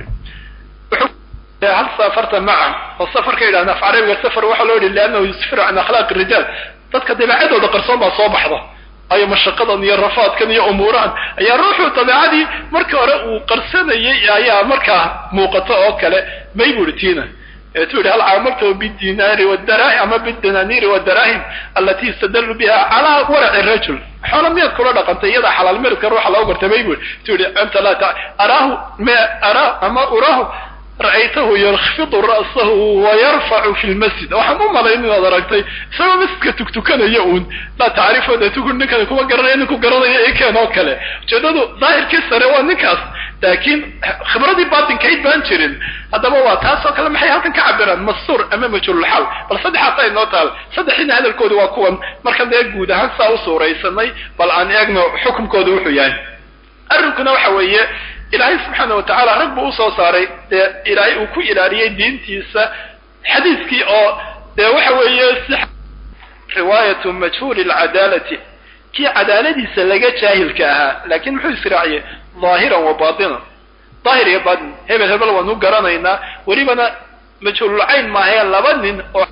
[SPEAKER 1] ihi hal safarta maca oo safarka yidhahna af carabiga safar waxaa loo yihi liannahu yusfiru can akhlaaqi rijaal dadka dabeecadooda qarsoon baa soo baxda ayo mashaqadan iyo rafaadkan iyo umuurahan ayaa ruuxuu dabeecadii marka hore uu qarsanayay ayaa markaa muuqato oo kale may buu ihi tiina eetu yihi hal caamaltahu bidinaari wadarahim ama bidananiiri wadarahim alati yustadalu biha calaa waraci rajul xoola miyaad kula dhaqantay iyadaa xalaal meridka ruuxa loo gartay may bui tu yihi anta laa ta araahu ma araa ama uraahu ra'aytahu yakfidu ra'sahu wayarfacu fi lmasjid waxaan u malayn inaad aragtay isagoo masjidka tugtukanaya uun laa tacrifo dee tugu ninkani kuma garanaya ninku garanaya ikeen oo kale ujeedadu daahirkii sare waa ninkaas laakiin khibradii baatinkayd baan jirin haddaba waa taas oo kale maxay halkan ka cabiraan mastuur ama majhuululxaal bal saddexaas ay noo taal saddexiina hadalkooda waa kuwan markan dee guud ahaan saa u suuraysanay bal aan eegno xukumkooda wuxuu yahay arrinkuna waxa weeye ilaahay subxaana watacaala rag buu usoo saaray dee ilaahay uu ku ilaaliyey diintiisa xadiiskii oo dee waxa weeye si riwaayatu majhuuli lcadaalati kii cadaaladiisa laga jaahilka ahaa laakiin muxuu israaciyey dhaahiran wa baatinan daahir iyo baatin hebel hebel waanu garanaynaa welibana majhuululcayn maahee laba nin oo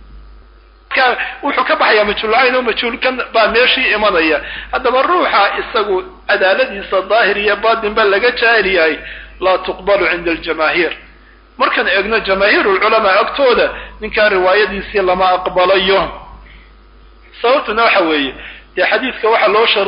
[SPEAKER 1] wuxuu ka baxayaa majhuulcayn oo majhuulkan baa meeshii imanaya haddaba ruuxa isagu cadaaladiisa daahir iyo baatin ba laga jaahil yahay laa tuqbalu cinda aljamaahiir markaan eegno jamaahiirulculamaa agtooda ninkaa riwaayadiisii lama aqbalayo sababtuna waxa weeye dee xadiidka waxaa loo shar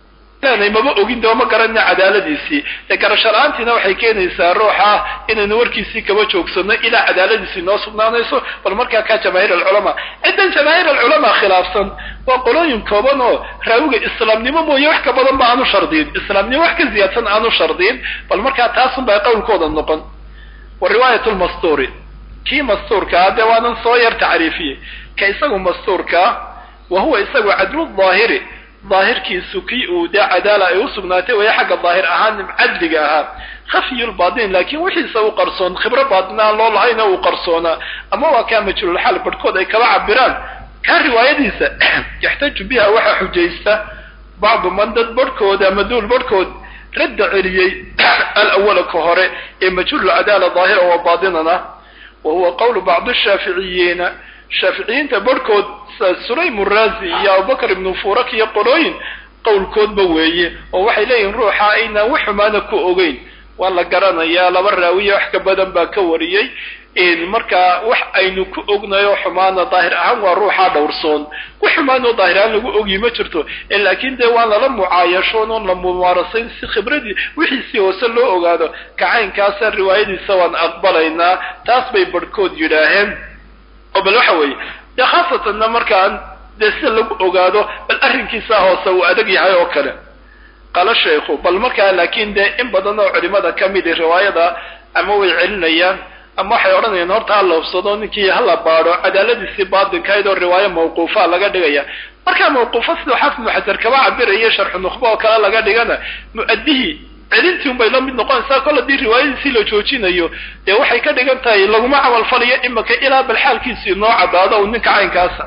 [SPEAKER 1] maba ogin dee ma garanina cadaaladiisii dee garasho la-aantiina waxay keenaysaa ruuxa inaynu warkiisii kaba joogsano ilaa cadaaladiisii noo sugnaanayso bal markaa kaa jamaahiir alculamaa ciddan jamaahiir alculamaa khilaafsan waa qolooyin kooban oo raawiga islaamnimo mooye wax ka badan ba aanu shardiin islaamnimo wax ka ziyaadsan aanu shardiin bal markaa taasun baa qowlkooda noqon wa riwaayat lmastuuri kii mastuurkaa dee waanan soo yar tacriifiyey ka isagu mastuurkaa wa huwa isagu cadlu daahiri daahirkiisu kii uu dee cadaala ay usugnaatay waya xagga daahir ahaan cadliga ahaa khafyulbaatin laakiin wixiisa u qarsoon khibro baatin aan loo lahayna uu qarsoonaa ama waa kaa majhuululxaal barhkood ay kaba cabiraan kaa riwaayadiisa yaxtaaju biha waxaa xujaysta bacdu man dad barhkooda ama duul barhkood radda celiyey alawala ka hore ee majhuululcadaala daahira wa baatinana wa huwa qawlu bacdi shaaficiyiina shaaficiyiinta barhkood sulaym uraazi iyo abubakar ibnu furak iyo qolooyin qowlkoodba weeye oo waxay leeyihin ruuxa aynaan wax xumaana ku ogeyn waa la garanayaa laba raawiya wax ka badan baa ka wariyey markaa wax aynu ku ognayo xumaana daahir ahaan waa ruuxaa dhowrsoon wax xumaanoo daahir ahaan lagu ogyi ma jirto laakiin dee waan lala mucaayashoon oon la mumaarasayn si khibradii wixiisii hoose loo ogaado kacaynkaasa riwaayadiisa waan aqbalaynaa taas bay barhkood yidhaaheen oo bal waxa weeye dee khaasatanna markaan dee sida lagu ogaado bal arrinkiisa hoose uu adag yahay oo kale qala shaykhu bal markaa laakiin dee in badan oo culimada ka midi riwaayada ama way celinayaan ama waxay odhanayaan horta ha la hubsado ninkii hala baadho cadaaladiisii baatinkayd oo riwaayo mawquufa laga dhigaya markaa mawquufa siduu xaafid ibnu xajar kaba cabiraya sharxu nukhba oo kale laga dhigana mu-adihii celintii un bay la mid noqonaysaa kol haddii riwaayadiisii la joojinayo dee waxay ka dhigan tahay laguma camalfalayo imaka ilaa bal xaalkiisii noo caddaado u ninka caynkaasa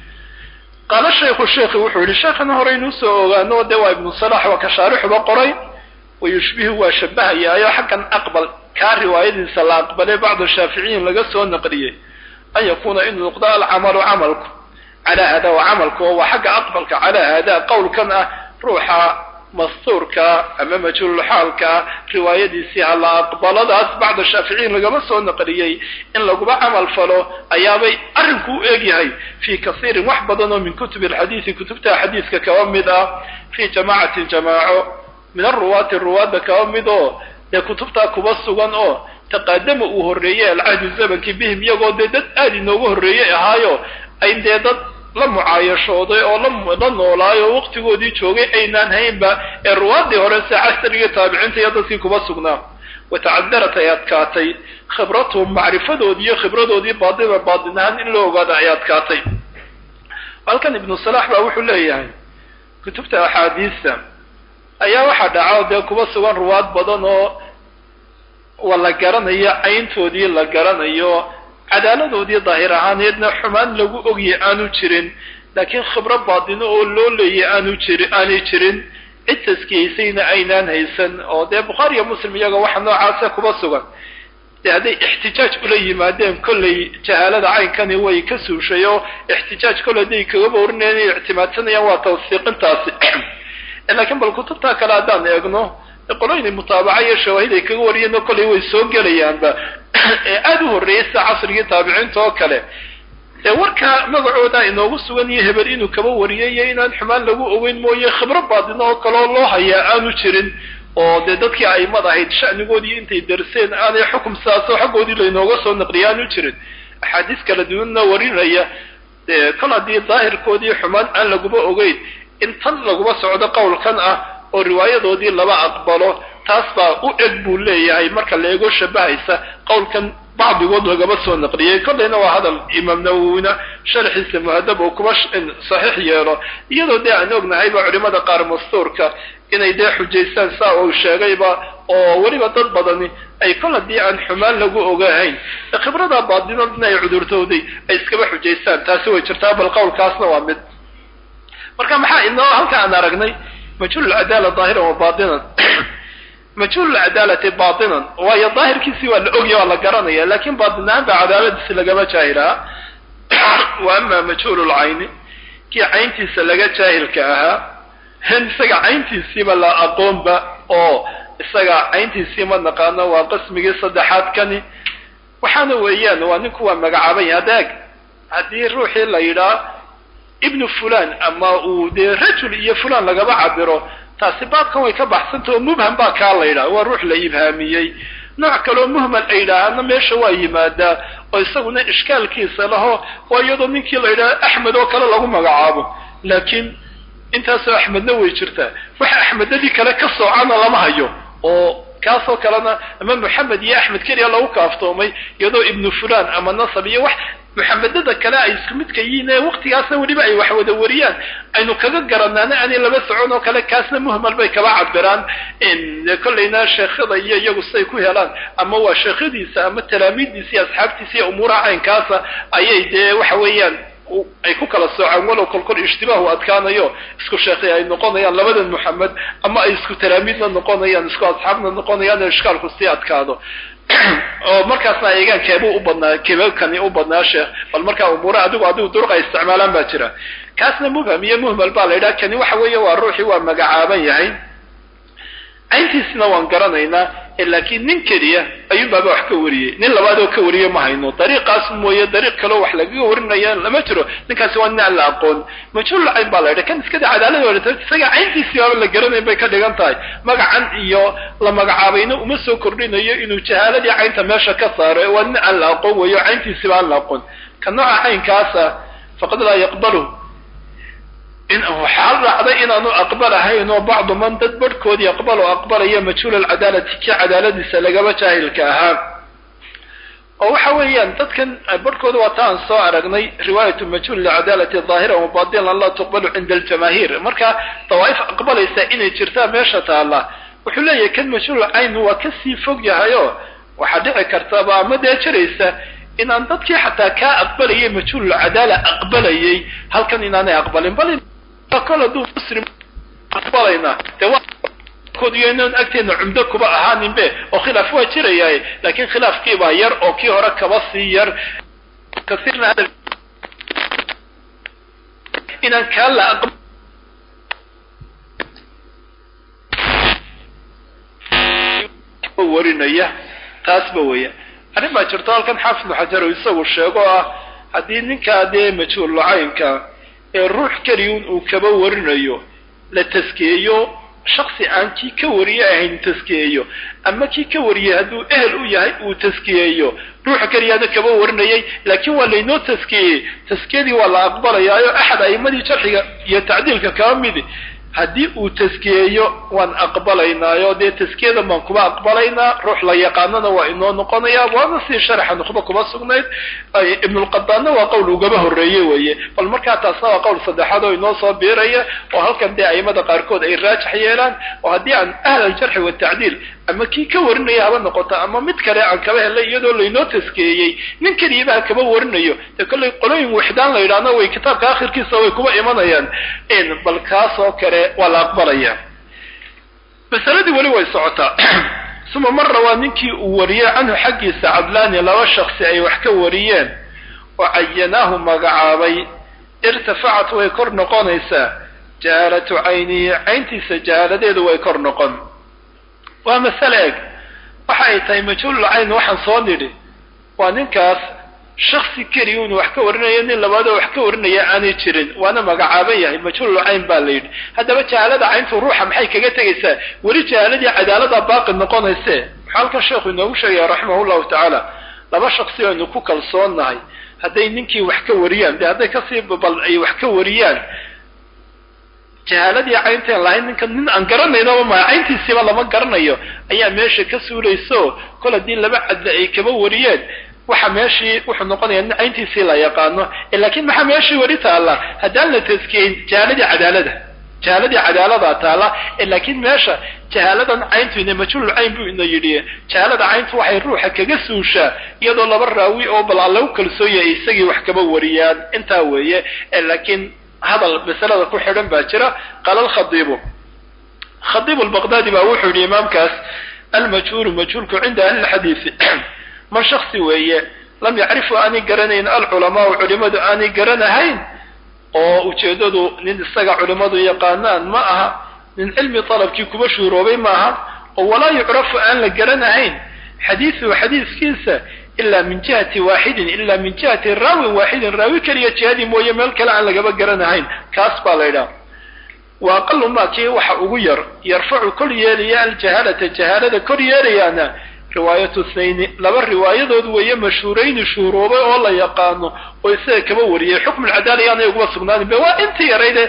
[SPEAKER 1] qaala shaykhu sheekhi wuxuu yihi sheekhana horeynuu soo ogaano dee waa ibnu salax waa ka shaarixuba qoray wa yushbihu waa shabahayaayo xaggan aqbal kaa riwaayadiisa la aqbalay bacdu shaaficiyiin laga soo naqliyey an yakuuna inuu noqdo alcamalu camalku calaa hada wa camalku oo waa xagga aqbalka calaa hada qowlkan ah ruuxa mastuurka ama majhuululxaalka riwaayadiisii hala aqbaladaas bacda shaaficiyiin lagama soo naqliyey in laguma camal falo ayaabay arrinku u egyahay fii kasiirin wax badan oo min kutubi alxadiisi kutubta xadiiska kaba mid ah fii jamaacatin jamaaco min aruwaati ruwaadda kaba mid oo dee kutubtaa kuba sugan oo taqaadama uu horreeyey alcahdu zamankii bihim iyagoo dee dad aada inooga horreeyey ahaayo ay dee dad la mucaayashooday oo la noolaayo oo waqtigoodii joogay aynaan haynba ee ruwaadii hore se casriga taabiciinta iyo dadkii kuba sugnaa watacadarat ay adkaatay khibratuhum macrifadoodii iyo khibradoodii baadina baadin ahaan in loo ogaada ay adkaatay halkan ibnu salax baa wuxuu leeyahay kutubta axaadiista ayaa waxaa dhaca dee kuba sugan ruwaad badan oo waa la garanayo cayntoodii la garanayo cadaaladoodii daahir ahaaneedna xumaan lagu ogya aanu jirin laakiin khibro baadino oo loo leeyay aanu jiri aanay jirin cid taskiyaysayna aynaan haysan oo dee bukhaari iyo muslim iyaga waxa noocaasa kuba sugan dee hadday ixtijaaj ula yimaadeen kollay jahaalada caynkani way ka suushay oo ixtijaaj kolley hadday kagaba warinayaan inay ictimaadsanayaan waa tawsiiqintaasi laakiin bal kutubtaa kale haddaan eegno qoloyni mutaabaca iyo shawaahid ay kaga wariyeen oo kollay way soo gelayaanba ee aada u horreeyay sida casrigii taabiciinta oo kale ee warka magacooda inoogu sugan iyo hebel inuu kaba wariyay iyo inaan xumaan lagu ogeyn mooye khibro baadino oo kale oo loo hayaa aanu jirin oo dee dadkii aimad ahayd sha'nigoodii intay darseen aanay xukum sidaasoo xaggoodii laynooga soo naqliya aanu jirin axaadiis kala duwanna warinaya dee kol haddii daahirkoodii xumaan aan laguba ogeyn in tan laguba socdo qowlkan ah oo riwaayadoodii laba aqbalo taas baa u eg buu leeyahay marka leego shabahaysa qowlkan bacdigood lagaba soo naqliyey kollayna waa hadal imaam nawowina sharxiisa muhadab oo kuba saxiix yeelo iyadoo dee aan ognahayba culimada qaar mastuurka inay dee xujaystaan saa uu sheegayba oo weliba dad badani ay kol haddii aan xumaan lagu ogahayn khibrada baadinodna ay cudurtooday ay iskaba xujaystaan taasi way jirtaa bal qowlkaasna waa mid marka maxaa inoo halka aan aragnay majhuul lcadaala daahiran wa baatinan majhuul lcadaalati baatinan waayo daahirkiisii waa la ogya waa la garanaya lakin baatin ahaan ba cadaaladiisi lagama jaahilaha wa ama majhuul lcayni kii cayntiisa laga jaahilka ahaa hen isaga cayntiisiiba la aqoonba oo isaga cayntiisii ma naqaano waa qismigii saddexaad kani waxaana weeyaan waa ninku waa magacaaban yahay adeeg haddii ruuxii la yidhaa ibnu fulan ama uu dee rajul iyo fulan lagaba cabiro taasi baabkan way ka baxsanta oo mubham baa kaa la yidhaha waa ruux la ibhaamiyey nooc kaleo muhmal ay yidhaahana meesha waa yimaadaa oo isaguna ishkaalkiisa laho waa iyadoo ninkii la yidhaha axmed oo kale lagu magacaabo laakiin intaasoo axmedna way jirtaa waxa axmedadii kale ka soocana lama hayo oo kaasoo kalena ama moxamed iyo axmed keliya lagu kaaftoomay iyadoo ibnu fulan ama nasab iyo wax muxamedada kale ay isku midka yihiin ee waktigaasna weliba ay wax wada wariyaan aynu kaga garanaana aanay laba socon oo kale kaasna muhmal bay kaba cabiraan kollayna sheekhada iyo iyagu siday ku helaan ama waa sheekhadiisa ama talaamiiddiisa iyo asxaabtiisa iyo umuuraha caynkaasa ayay dee waxa weeyaan ay ku kala soocaan walow kolkol ishtibaahu adkaanayo isku sheekhay ay noqonayaan labadan moxamed ama ay isku talaamiidna noqonayaan isku asxaabna noqonayaan ishkaalku sii adkaado oo markaasna eegaan keebuu u badnaa keebakani u badnaa sheekh bal markaa umuura adigu adigu duruqa isticmaalaan baa jira kaasna mubham iyo muhmal baa la yidhaha kani waxa weeye waa ruuxii waa magacaaban yahay cayntiisna waan garanaynaa laakiin nin keliya ayuunbaaba wax ka wariyey nin labaadoo ka wariye ma hayno dariiqaas mooye dariiq kaleo wax lagaga warinaya lama jiro ninkaasi waa nin aan la aqoon majhuul cayn baa la yidha kan iskada cadaalada warata isaga cayntiisii baaba la garanayn bay ka dhigan tahay magacan iyo la magacaabayna uma soo kordhinayo inuu jahaaladii caynta meesha ka saaro waa nin aan la aqoon weeyo cayntiisiba aan la aqoon ka nooca caynkaasa faqad laa yaqbalu in waxaa dhacday inaanu aqbalahayn oo bacdu man dad barhkoodii aqbalo aqbalaya majhuul alcadaalati kii cadaaladiisa lagaba jaahilka ahaa oo waxa weeyaan dadkan barhkooda waa ta aan soo aragnay riwaayatu majhuul lcadaalati daahira wa batilan laa tuqbalu cinda aljamaahiir marka dawaa'if aqbalaysa inay jirtaa meesha taalla wuxuu leeyahay kan majhuul cayn waa kasii fog yahay oo waxaa dhici kartaba ama dee jiraysa inaan dadkii xataa kaa aqbalayay majhuul cadaala aqbalayay halkan inaanay aqbalin bal kol hadduu muslim aqbalayna dee waakodiyo inaan agteena cumdo kuba ahaaninbe oo khilaaf waa jirayahay laakiin khilaafkiibaa yar oo kii hore kaba sii yar kasiirna hadal inaan kaa la aqb warinaya taasba weya arrin baa jirto halkan xaafid ibnu xajar isagu sheego ah haddii ninkaa dee majhuul lacaynka ee ruux keliyun uu kaba warinayo la taskiyeeyo shaksi aan kii ka wariye ahayn taskiyeeyo ama kii ka wariyey hadduu ehel u yahay uu taskiyeeyo ruuxa keliyaana kaba warinayay laakiin waa laynoo taskiyeyey taskiyadii waa la aqbalayaayo axad a'imadii jarxiga iyo tacdiilka kaba midi haddii uu taskiyeeyo waan aqbalaynaayo dee taskiyadan baan kuba aqbalaynaa ruux la yaqaanana waa inoo noqonaya waana sii sharaxa nukhba kuba sugnayd ibnulqadaanna waa qowl ugaba horreeye weeye bal markaa taasna waa qowl saddexaad oo inoo soo biiraya oo halkan dee aimada qaarkood ay raajax yeelaan oo haddii aan ahl aljarxi watacdiil ama kii ka warinaya haba noqoto ama mid kale aan kaba helay iyadoo laynoo taskeeyey nin keliyaba ha kaba warinayo dee kollay qolooyin wixdaan la yidhaahno way kitaabka akhirkiisa way kuba imanayaan bal kaas oo kale waa la aqbalaya masaladii weli way socotaa suma marra waa ninkii uu wariyey canhu xaggiisa cadlaani laba shaksi ay wax ka wariyeen oo cayanaahu magacaabay irtafacat way kor noqonaysaa jahaalatu caynihi cayntiisa jahaaladeedu way kor noqon waa masale eg waxa ay tahay majhuulul cayn waxaan soo nidhi waa ninkaas shaksi keliya unu wax ka warinayo nin labaadoo wax ka warinaya aanay jirin waana magacaaban yahay majhuulul cayn baa la yidhi haddaba jahaalada cayntu ruuxa maxay kaga tegaysaa weli jahaaladii cadaalada baaqi noqonayse maxaa halkan sheekhu inoogu sheegaya raximah llahu tacaala laba shaksi aynu ku kalsoonnahay hadday ninkii wax ka wariyaan dee hadday kasii bal ay wax ka wariyaan jahaaladii caynteen lahayn ninka nin aan garanaynaba maa cayntiisiiba lama garanayo ayaa meesha ka suulayso kol haddii laba cadle ay kaba wariyeen waxa meeshii wuxuu noqonayaa nin cayntiisii la yaqaano lakin maxaa meeshii weli taalla haddaan la taskiyeyn jahaaladii cadaalada jahaaladii cadaaladaa taalla lakin meesha jahaaladan cayntu ina majhuulul cayn buu ina yidhi jahaalada cayntu waxay ruuxa kaga suushaa iyadoo laba raawi oo bal aan lagu kalsoonya isagii wax kaba wariyaan intaa weeye lakiin hadal masalada ku xidhan baa jira qaala alkhadiibu khadiibu lbaqdaadi baa wuxuu yidhi imaamkaas almajhuulu majhuulku cinda ahli lxadiisi man shaksi weeye lam yacrifu aanay garanayn alculamaau culimadu aanay garanahayn oo ujeeddadu nin isaga culimmadu yaqaanaan ma aha nin cilmi dalabkii kuba shuuroobay maaha oo walaa yucrafu aan la garanahayn xadiisuhu xadiiskiisa ilaa min jihati waaxidin ilaa min jihati raawin waaxidin raawi keliya jihadii mooye meel kale aan lagaba garanahayn kaas baa la ydhaha wa aqalu maa kii waxa ugu yar yarfacu kor yeelaya aljahaalata jahaalada kor yeelayaana riwaayatu snayni laba riwaayadood weeye mashhuurayni shuhuroobay oo la yaqaano oo isaga kaba wariyay xukmu lcadaala yaanay uguma sugnaanin be waa intii yarayde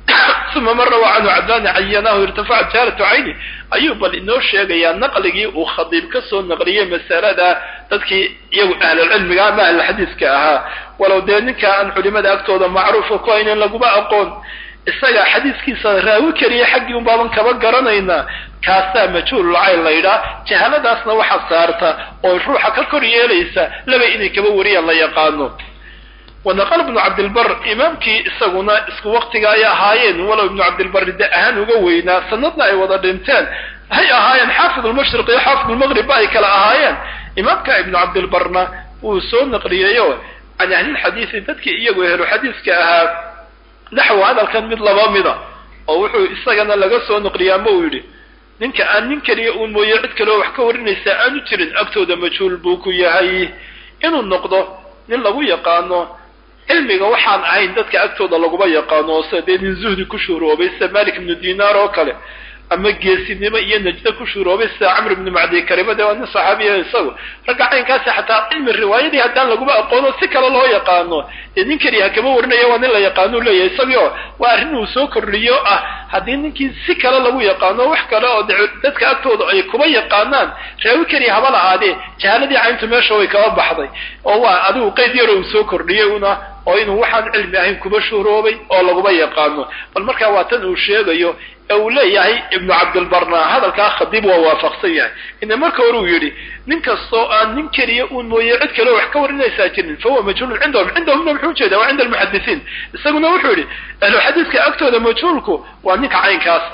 [SPEAKER 1] uma man rawaa canhu cadlaani cayanahu irtafacat jahaalatu cayni ayuu bal inoo sheegayaa naqligii uu khadiib ka soo naqliyey masalada dadkii iyagu ahlulcilmiga ama ahlulxadiiska ahaa walow dee ninka aan culimada agtooda macruufa ku haynin laguma aqoon isaga xadiiskiisa raawi keliya xaggii un baaban kaba garanaynaa kaasaa majhuulul cayn la yidhaah jahaaladaasna waxa saarta oo ruuxa ka kor yeelaysa laba inay kaba wariyaan la yaqaano wanaqal ibnu cabdilbar imaamkii isaguna isku waktiga ay ahaayeen walow ibnu cabdilbari de ahaan uga weynaa sanadna ay wada dhinteen hay ahaayeen xaafid lmashriq iyo xaafid lmaqribba ay kala ahaayeen imaamka ibnu cabdilbarna wuu soo naqliyeyo can ahlilxadiisi dadkii iyagu ehlu xadiiska ahaa naxwu hadalkan mid laba mida oo wuxuu isagana laga soo naqliyaa ma uu yidhi ninka aan nin keliya uun mooye cid kaleo wax ka warinaysaa aanu jirin agtooda majhuul buu ku yahay inuu noqdo nin lagu yaqaano cilmiga waxaan ahayn dadka agtooda laguma yaqaano sida dee nin zuhdi ku shuuroobay sida malik ibnu dinaar oo kale ama geesinimo iyo najdo ku shuuroobay sida camr ibnu macdi karima dee waa nin saxaabiya isagu ragga caynkaasi xataa cilmi riwaayadii haddaan laguma aqoono si kale loo yaqaano dee nin keliya kama warinayo waa nin la yaqaano leeyahay isagio waa arrin uu soo kordhiyo ah haddii ninkii si kale lagu yaqaano wax kale oo dadka agtooda ay kuma yaqaanaan raawi keliya haba lahaadee jahaaladii cayntu meesha way kaba baxday oo waa adigu qayd yaro uu soo kordhiyey una oo inuu waxaan cilmi ahayn kuba shuuroobay oo laguma yaqaano bal markaa waa tan uu sheegayo ee uu leeyahay ibnu cabdilbarna hadalkaa khadiib waa waafaqsan yahay ina marka hore uu yidhi nin kastoo aan nin keliya uun mooye cid kaleo wax ka warinaysaa jirin fahuwa majhuulun cindahum cindahumna muxuu ujeeda waa cinda almuxadisiin isaguna wuxuu yidhi ahlu xadiiska agtooda majhuulku waa ninka caynkaas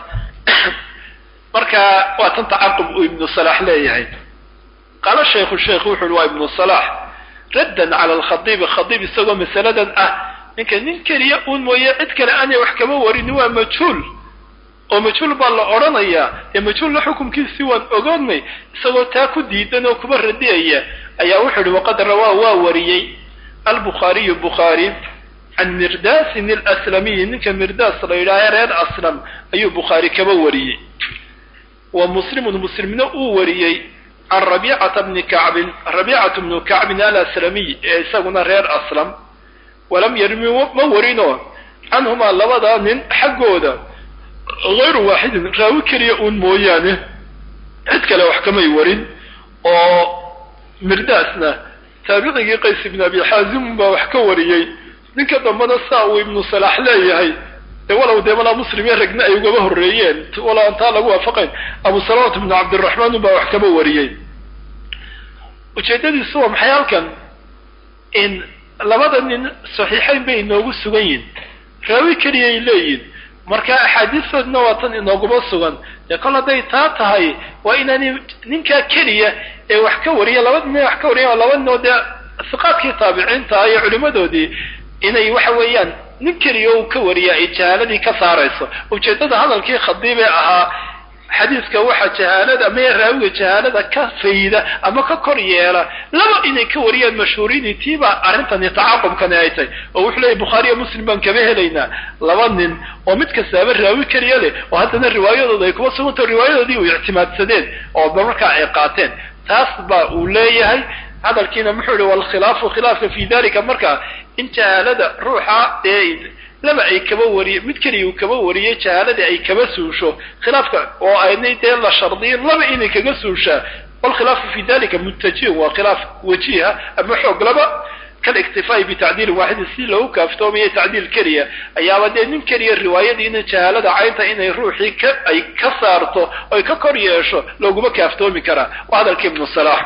[SPEAKER 1] marka waa tan tacaqub uu ibnu salaax leeyahay qaala shaykhu sheikh wuxu uhi waa ibnu salaax raddan cala alkhadiibi khadiib isagoo masaladan ah ninka nin keliya uun mooye cid kale aanay wax kama warin waa majhuul oo majhuul baa la odhanayaa dee majhuulna xukumkiisii waan ogoonay isagoo taa ku diidan oo kuba radiyaya ayaa wuxuu ihi waqad rawaa waa wariyey albukhaariyu bukhaari can mirdaasin alaslamiyi ninka mirdaas la yidhaaha reer aslam ayuu bukhaari kaba wariyey wa muslimun muslimna uu wariyey can rabiicata bni kacbin rabiicatu bnu kacbin alaslamiy ee isaguna reer aslam walam yarmi ma warino canhumaa labadaa nin xaggooda hayru waaxidin raawi keliya uun mooyaane cid kale wax kamay warin oo mirdaasna taabicigii qays ibn abi xaazim baa wax ka wariyey ninka dambana saa uu ibnu salaax leeyahay dee walow dee malaa muslim iyo ragna ay ugaba horreeyeen walow aan taa lagu waafaqayn abu salamat ibnu cabdiraxmaan baa wax kaba wariyey ujeedadiisu waa maxay halkan in labada nin saxiixayn bay inoogu sugan yihin raawi keliyay leeyihin marka axaadiistoodna waa tan inooguma sugan dee kol hadday taa tahay waa inaani ninkaa keliya ee wax ka wariya laba nin wax ka wariya laba ninoo dee siqaadkii taabiciinta iyo culimadoodii inay waxa weeyaan nin keliya uu ka wariya ay jahaaladii ka saarayso ujeeddada hadalkii khadiibee ahaa xadiiska waxaa jahaalada ama raawiga jahaalada ka fayda ama ka kor yeela laba inay ka wariyaan mashhuuriini tiibaa arrintani tacaaqubkani ay tahay oo wuxuu leeyahy bukhaariyo muslim baan kama helaynaa laba nin oo mid kastaaba raawi keliya leh oo haddana riwaayadooda ay kuma sugantao riwaayadoodii u ictimaadsadeen oo markaa ay qaateen taas baa uu leeyahay hadalkiina muxuu yihi walkhilaafu khilaafka fi dalika marka in jahaalada ruuxa ee laba ay kaba wariye mid keliya uu kaba wariyey jahaaladii ay kaba suusho khilaafka oo aynay dee la shardiyin laba inay kaga suushaa walkhilaafu fi dalika muntajiyun waa khilaaf wajiha ama xoog laba kaliktifaa'i bitacdiilin waaxidin si loogu kaaftoomayo tacdiil keliya ayaaba dee nin keliya riwaayadiina jahaalada caynta inay ruuxii ka ay ka saarto oy ka kor yeesho looguma kaaftoomi karaa waa hadalka ibnu salaax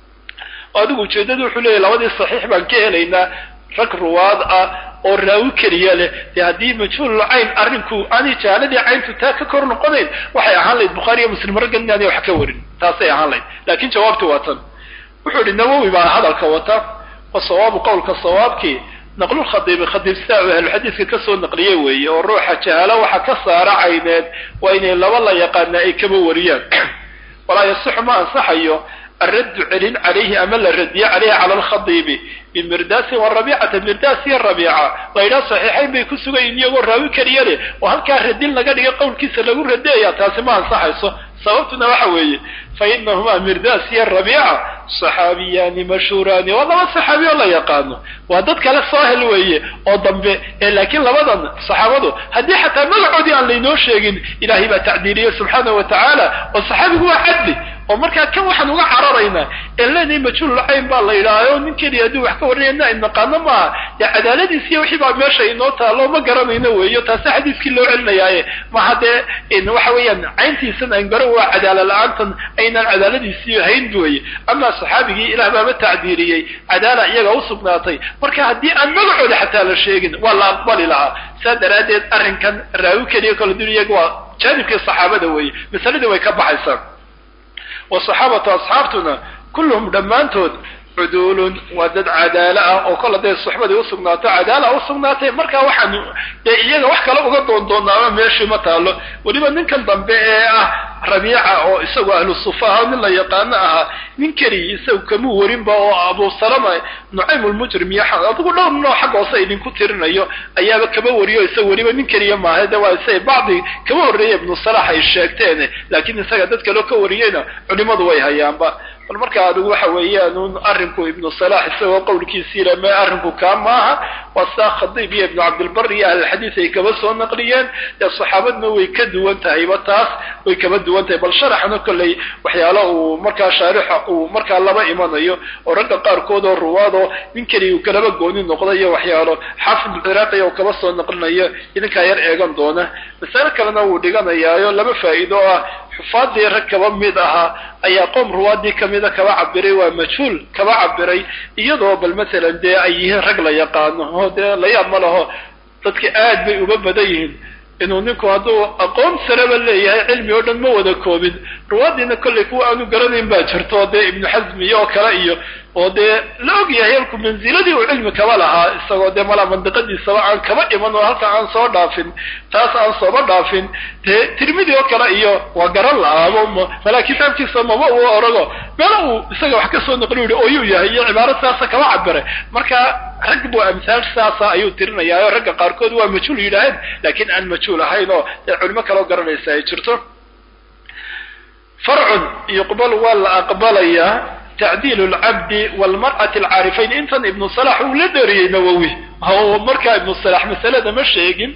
[SPEAKER 1] adigu ujeeddadu wuxuu leeyahy labadii saxiix baan ka helaynaa rag ruwaad ah oo raawi keliya leh dee haddii majhuulul cayn arrinku aanay jahaaladii cayntu taa ka kor noqonayn waxay ahaan lahayd bukhaari iyo muslim raggan inaanay wax ka warin taasay ahaan lahayd laakiin jawaabti waa tan wuxuu yihi nawowi baa hadalka wata wa sawaabu qowlka sawaabkii naqlulkhadiibi khadiib sidaa uu ahluxadiiska kasoo naqliye weeye oo ruuxa jahaalo waxa ka saara cayneed waa inay laba la yaqaana ay kaba wariyaan walaa yasixu ma ansaxayo الرد celin عalayhi ama la radiye عalayhi calى الkhadiibi bimirdaasin warabiicata mirdaas iyo rabiica laydhaha صaxiixayn bay ku sugan yihin iyagoo raawi keliya leh oo halkaa radin laga dhiga qowlkiisa lagu radeeya taasi ma ansaxayso sababtuna waxa weeye fainahumaa mirdaas iyo rabiica صaxaabiyaani mashhuuraani waa laba صaxaabi oo la yaqaano waa dad kale soo hel weeye oo dambe ee laakiin labadan صaxaabadu haddii xataa magacoodii aan laynoo sheegin ilaahay baa tacdiiliyey subxaanaه wa tacaala oo صaxaabigu waa cadli oo markaa kan waxaan uga cararaynaa ee leenahay majhuulul cayn baa la yidhaahayo nin keliya haddii wax ka warranayna ay naqaano maaha dee cadaaladiis iyo wixii baa meesha inoo taalo ma garanayno weeyo taasi xadiiskii loo celinayaaye maha dee waxa weeyaan cayntiisan aan garan waa cadaala la-aantan aynaan cadaaladiisii hayn weye amaa saxaabigii ilaah baaba tacdiiriyey cadaala iyaga usugnaatay marka haddii aan magacooda xataa la sheegin waa la aqbali lahaa saa daraaddeed arrinkan raawi keliya kala dun iyaga waa jaanibkii saxaabada weeye masaladii way ka baxaysaa wasaxaabatu asxaabtuna kulluhum dhammaantood cuduulun waa dad cadaalo ah oo kol hadday suxbadii usugnaato cadaala usugnaatay markaa waxaan dee iyaga wax kale uga doondoonaama meeshii ma taalo weliba ninkan dambe ee ah rabiica oo isagu ahlu sufa aha nin la yaqaano ahaa nin keliya isagu kamuu warinba oo abu salama nucaym lmujrim iyo adigu dhowr noo xag hoose idinku tirinayo ayaaba kaba wariyo isaga weliba nin keliya maaha de waa isa bacdi kaba horreeya ibnu salax ay sheegteen laakiin isaga dad kaleo ka wariyeyna culimadu way hayaanba bal marka adigu waxa weeyaan un arrinku ibnu salax isagoo qowlkiisii lame arrinku kaa maaha waa saa khadiib iyo ibnu cabdilbar iyo ahlulxadiis ay kaba soo naqliyeen dee saxaabadna way ka duwan tahayba taas way kaba duwan tahay bal sharaxna kolley waxyaalo uu markaa shaarixa uu markaa laba imanayo oo ragga qaarkood oo ruwaadoo nin keliya uu kalaba gooni noqda iyo waxyaalo xaafid ciraaqi oo kaba soo naqlinayo idinkaa yar eegan doona masale kalena wuu dhiganayaayo laba faa'iido ah xufaadii rag kaba mid ahaa ayaa qoom ruwaadii kamida kaba cabiray waa majhuul kaba cabiray iyadoo bal masalan dee ay yihiin rag la yaqaano oo dee layaab ma laho dadka aad bay uga badan yihiin inuu ninku hadduu aqoon sareba leeyahay cilmi oo dhan ma wada koobin ruwaadiina kollay kuwa aanu garanayn baa jirto dee ibnu xasmi iyo oo kale iyo oo dee la og yahay halku manziladii uu cilmi kaba lahaa isagoo dee malaa mandiqadiisaba aan kaba iman oo halka aan soo dhaafin taas aan sooba dhaafin dee tirmidi oo kale iyo waa garan la-aabo malaa kitaabkiisa maba uu orago meela uu isaga wax ka soo naqli yihi ooyuu yahay iyo cibaaro saasa kaba cabiray marka rag buu amhaal saasa ayuu tirinayaayo ragga qaarkood waa majhuul yidhaaheen laakiin aan majhuul ahayn oo dee culimo kaleo garanaysa ay jirto farcun yuqbal waa la aqbalayaa tacdiil lcabdi walmar'ati alcaarifayn intan ibnu salax uu la dheeriyey nawowi oo markaa ibnu salax masalada ma sheegin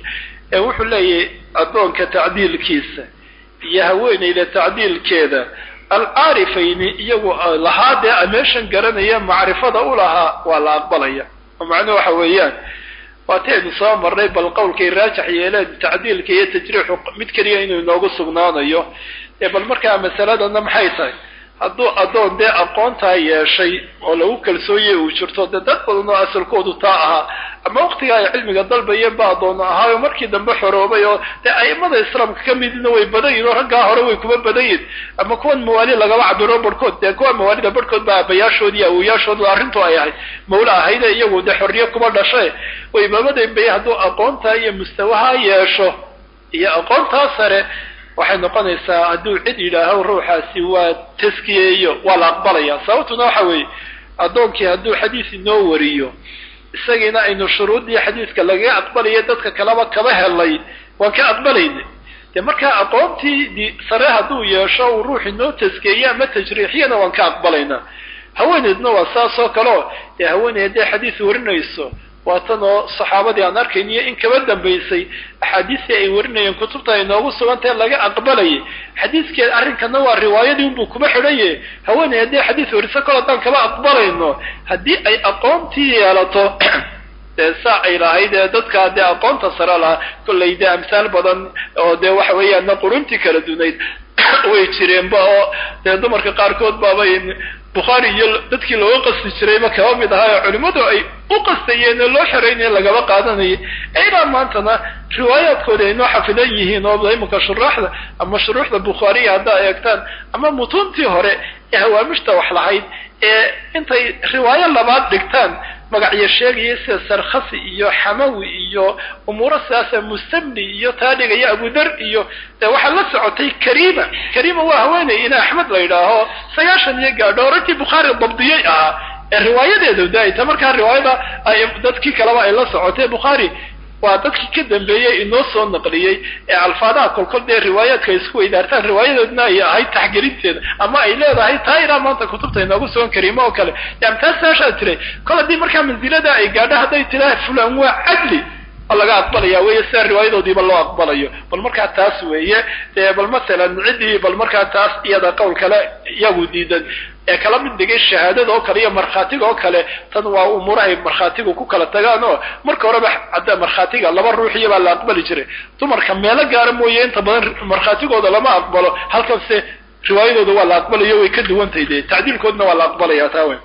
[SPEAKER 1] ee wuxuu leeyahay addoonka tacdiilkiisa iyo haweenayda tacdiilkeeda alcaarifayni iyagu lahaa dee meeshan garanaya macrifada u lahaa waa la aqbalaya oo macnuhu waxa weeyaan waataynu soo marnay bal qowlkay raajax yeeleen tacdiilka iyo tajriixu mid keliya inuu inoogu sugnaanayo ee bal markaa masaladana maxay tahay hadduu addoon dee aqoontaa yeeshay oo lagu kalsooye uu jirto dee dad badan oo asalkoodu taa ahaa ama waktiga ay cilmiga dalbayeen ba addoon ahaayo markii dambe xoroobay oo dee a'imada islaamka ka midina way badan yihin oo raggaa hore way kuma badan yihin ama kuwan mawaali lagaba cabiro barhkood dee kuwa mawaalida barhkood ba aabayaashood iyo awoyaashood arrintu ay ahayd mawla ahayde iyagu dee xorriye kuma dhashe way babadan bay hadduu aqoontaa iyo mustawaha yeesho iyo aqoontaa sare waxay noqonaysaa hadduu cid yidhaaho ruuxaasi waa taskiyeeyo waa la aqbalaya sababtuna waxa weeye addoonkii hadduu xadiis inoo wariyo isagiina aynu shuruuddii xadiiska lagaga aqbalayo dadka kaleba kaba helay waan ka aqbalayna dee markaa aqoontii sare hadduu yeesho uu ruux inoo taskeeyo ama tajriixiyana waan ka aqbalaynaa haweeneydna waa saas oo kaleo dee haweeney hadday xadiis warinayso waa tan oo saxaabadii aan arkayniyo in kaba dambaysay axaadiistii ay warinayeen kutubta ay noogu sugantahe laga aqbalayay xadiiskeed arrinkana waa riwaayadii unbuu kuma xidhaye haweeney haddii xadiis wariso kol haddaan kaba aqbalayno haddii ay aqoontii yeelato dee saa ay lahayd ee dadkaa dee aqoonta sare lahaa kollay dee amsaal badan oo dee waxa weeyaan quruntii kala dunayd way jireenba oo dee dumarka qaarkood baabay bukhaari iyo dadkii looga qasti jirayba kaba mid ahaa oo culimmadu ay u qastayeen oo loo xeraynaya lagaba qaadanayay ilaa maantana riwaayaadkooda ay noo xafidan yihiin oo imanka shuraaxda ama shuruuxda bukhaariya haddaa eegtaan ama mutuuntii hore ee hawaamishta wax lahayd ee intay riwaayo labaad dhigtaan magacyo sheegaya sida sarkhasi iyo xamawi iyo umuuro sidaasa mustamni iyo taa dhigaya abudar iyo dee waxaa la socotay kariima kariima waa haweeney ina axmed la yidhaaho sagaashan iyo gaadho orantii bukhaari dabdiyey ahaa ee riwaayadeeda daayta markaa riwaayada ay dadkii kaleba ay la socotay bukhaari waa dadkii ka dambeeyey inoo soo naqliyey ee alfaadaha kolkol dee riwaayaadka ay isku weydaartaan riwaayadoodna ay ahayd taxgelinteeda ama ay leedahay taa ilaa maanta kutubta inoogu sugan kariimo oo kale yani taas saashaa tiray kol haddii markaa mansilada ay gaadho hadday tiraa fulan waa cadli oo laga aqbalaya weeye sida riwaayadoodiiba loo aqbalayo bal markaa taas weeye dee bal masalan ciddii bal markaa taas iyada qowl kale iyagu diidan ee kala mid dhigay shahaadada oo kale iyo markhaatiga oo kale tan waa umuurahay markhaatigu ku kala tagaan oo marka horeba hadda markhaatiga laba ruuxiya baa la aqbali jiray dumarka meelo gaara mooye inta badan markhaatigooda lama aqbalo halkanse riwaayadooda waa la aqbalayo way ka duwantahay dee tacdiilkoodna waa la aqbalaya taa weyn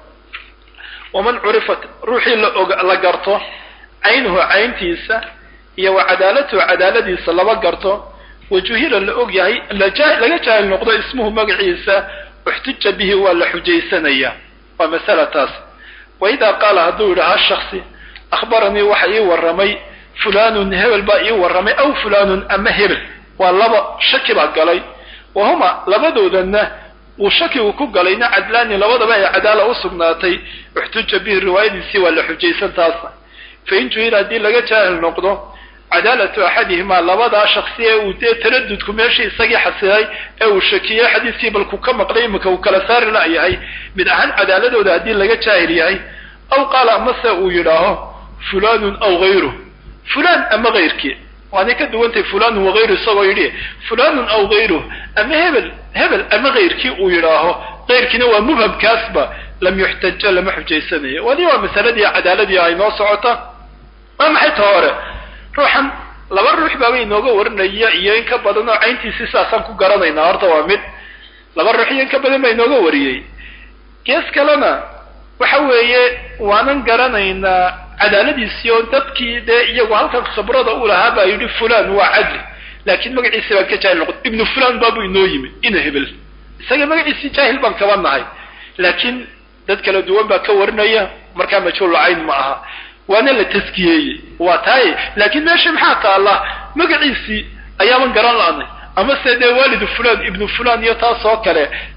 [SPEAKER 1] waman curifat ruuxii la og la garto caynuhu cayntiisa iyo wa cadaalatuhu cadaaladiisa laba garto wajuhila la og yahay laga jaahil noqdo ismuhu magaciisa uxtuja bihi waa la xujaysanaya waa masala taas wa idaa qaala hadduu yidhaha shaksi akhbaranii waxa ii warramay fulanun hebel baa ii warramay aw fulanun ama hebel waa laba shaki baa galay wa huma labadoodana uu shakigu ku galayna cadlaani labadaba ay cadaala u sugnaatay uxtuja bihi riwaayadiisii waa la xujaysan taasna fain juhila haddii laga jaahil noqdo cadaalatu axadihimaa labadaa shaksi ee uu dee taradudku meeshii isagii xasilay ee uu shakiyey xadiiskii balku ka maqlay imika uu kala saari la-yahay mid ahaan cadaaladooda haddii laga jaahil yahay aw qaala amase uu yidhaaho fulanun aw hayruh fulan ama hayrkii waanay ka duwantay fulanun wagayru isagoo yidhi fulanun aw hayruh ama hebel hebel ama hayrkii uu yidhaaho hayrkiina waa mubhamkaasba lam yuxtaja lama xujaysanayo wali waa masaladii cadaaladii ay noo socota waa maxay ta hore ruuxan laba ruux baaba inooga warinaya iyo in ka badan oo cayntiisi saasaan ku garanaynaa horta waa mid laba ruux iyo in ka badan baa inooga wariyey gees kalena waxa weeye waanan garanaynaa cadaaladiisii oo dadkii dee iyagu halkan khibrada u lahaa baa yidhi fulan waa cadli laakiin magaciisi baan ka jaahil noqon ibnu fulan baabuu inoo yimi ina hebel isaga magaciisii jaahil baan kaba nahay laakiin dad kala duwan baa ka warinaya markaa majhuul cayn ma aha waana la taskiyeeyey waa taay laakiin meesha maxaa taalla magaciisii ayaaban garan la-nay ama se dee waalidu fulan ibnu fulan iyo taas oo kale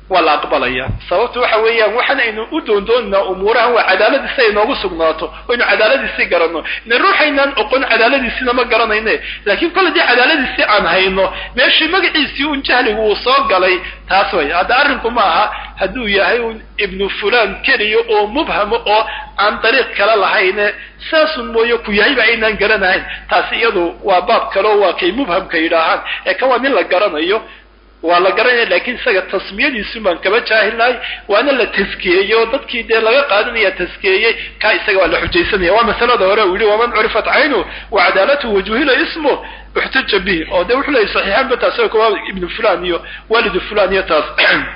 [SPEAKER 1] waa la aqbalaya sababtu waxa weeyaan waxaan aynu u doondoonaa umuurahan waa cadaaladiisi ay noogu sugnaato oynu cadaaladiisii garanno ina ruuxaynaan oqon cadaaladiisina ma garanayne laakiin kol haddii cadaaladiisii aan hayno meeshii magaciisii un jahligu uu soo galay taas way hadda arrinku ma aha hadduu yahay un ibnu fulan keliya oo mubhamo oo aan dariiq kale lahayne saasun mooye ku yahayba aynaan garanahayn taasi iyadu waa baab kaleo waa kay mubhamka yidhaahaan ee kan waa nin la garanayo waa la garanaya lakin isaga tasmiyadiisu baan kaba jaahilnahay waana la taskiyeeyey oo dadkii dee laga qaadanaya taskiyeeyey kaa isaga waa la xujaysanaya waa masalada hore uu yihi waman curifat caynu wa cadaalatu wajuhila ismu uxtaja bihi oo de wuxuu leeyay saxiixaanba taas kuwa ibnu fulan iyo walidu fulan iyo taas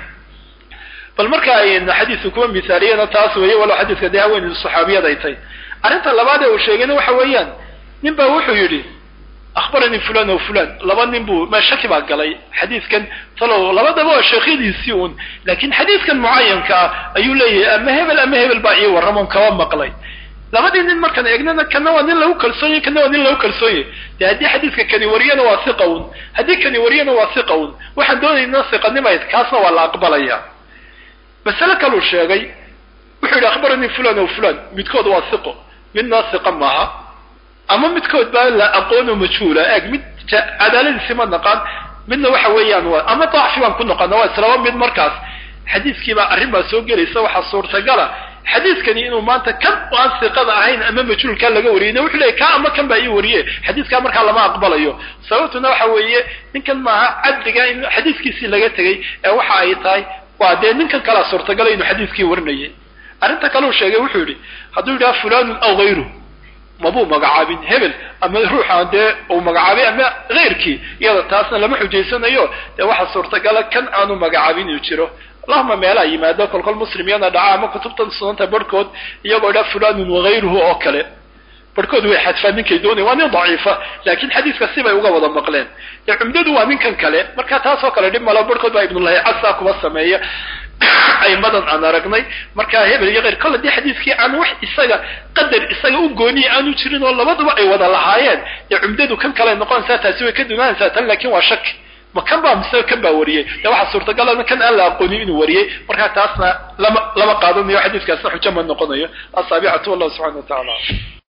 [SPEAKER 1] bal marka ayna xadiidku kuwa mithaaliyana taas weeye walo xadiidka dee haweeneydu saxaabiyad ay tahay arrinta labaad ee uu sheegayna waxa weeyaan nin baa wuxuu yidhi akhbaranii fulan o fulan laba nin buu ma shaki baa galay xadiidkan talow labadaba waa sheekhyadiisii un laakiin xadiidkan mucayanka ah ayuu leeyahay ama hebel ama hebel baa ii warramon kaba maqlay labadii nin markaan eegnana kana waa nin lagu kalsoonyay kana waa nin lagu kalsoonyay de haddii xadiidka kani wariyana waa siqa un haddii kani wariyana waa siqa un waxaan doonaynaa siqanimayd kaasna waa la aqbalaya masale kaluu sheegay wuxuu yidhi akhbaranii fulan o fulan midkood waa siqo midna siqa maaha ama midkood baa la aqoono majhuula eeg mid cadaaladiisi ma naqaan midna waxa weeyaan waa ama dacfi baan ku noqona waa islaba mid markaas xadiiskiibaa arrin baa soo gelaysa waxaa suurtagala xadiiskani inuu maanta kan aan siqada ahayn ama majhuulkaa laga wariyay wuxuu leeyay ka ama kan baa ii wariye xadiiskaa markaa lama aqbalayo sababtuna waxa weeye ninkan maaha cadliga in xadiiskiisii laga tegay ee waxa ay tahay waa dee ninkan kalea suurtagala inuu xadiiskii warinayay arrinta kaleu sheegay wuxuu yidhi hadduu yidhaha fulanun aw hayru mabuu magacaabin hebel ama ruuxaan dee uu magacaabay ama keyrkii iyada taasna lama xujaysanayo dee waxaa suurtagala kan aanu magacaabin inuu jiro allahuma meelaa yimaado kolkol muslimyana dhaca ama kutubtan sunanta barhkood iyagoo dha fulanun wagayruhu oo kale barhkood way xadfaan ninkay doonaya waa nin daciifa laakiin xadiiska sibay uga wada maqleen dee cumdadu waa ninkan kale marka taasoo kale dhib malo barhkood baa ibnulahi casa kuba sameeya aymadan aan aragnay markaa hebel iyo keyr kol haddii xadiiskii aan wax isaga qadar isaga u gooniya aanu jirin oo labaduba ay wada lahaayeen dee cumdadu kan kale noqonaysaa taasi way ka dunaanaysaa tan laakin waa shaki ma kan baa mise kan baa wariyey dee waxaa suurtagalana kan aan la aqoonin inuu wariyey markaa taasna lama lama qaadanayo xadiiskaasna xujo ma noqonayo asaabicatu wallahu subxana wa tacaala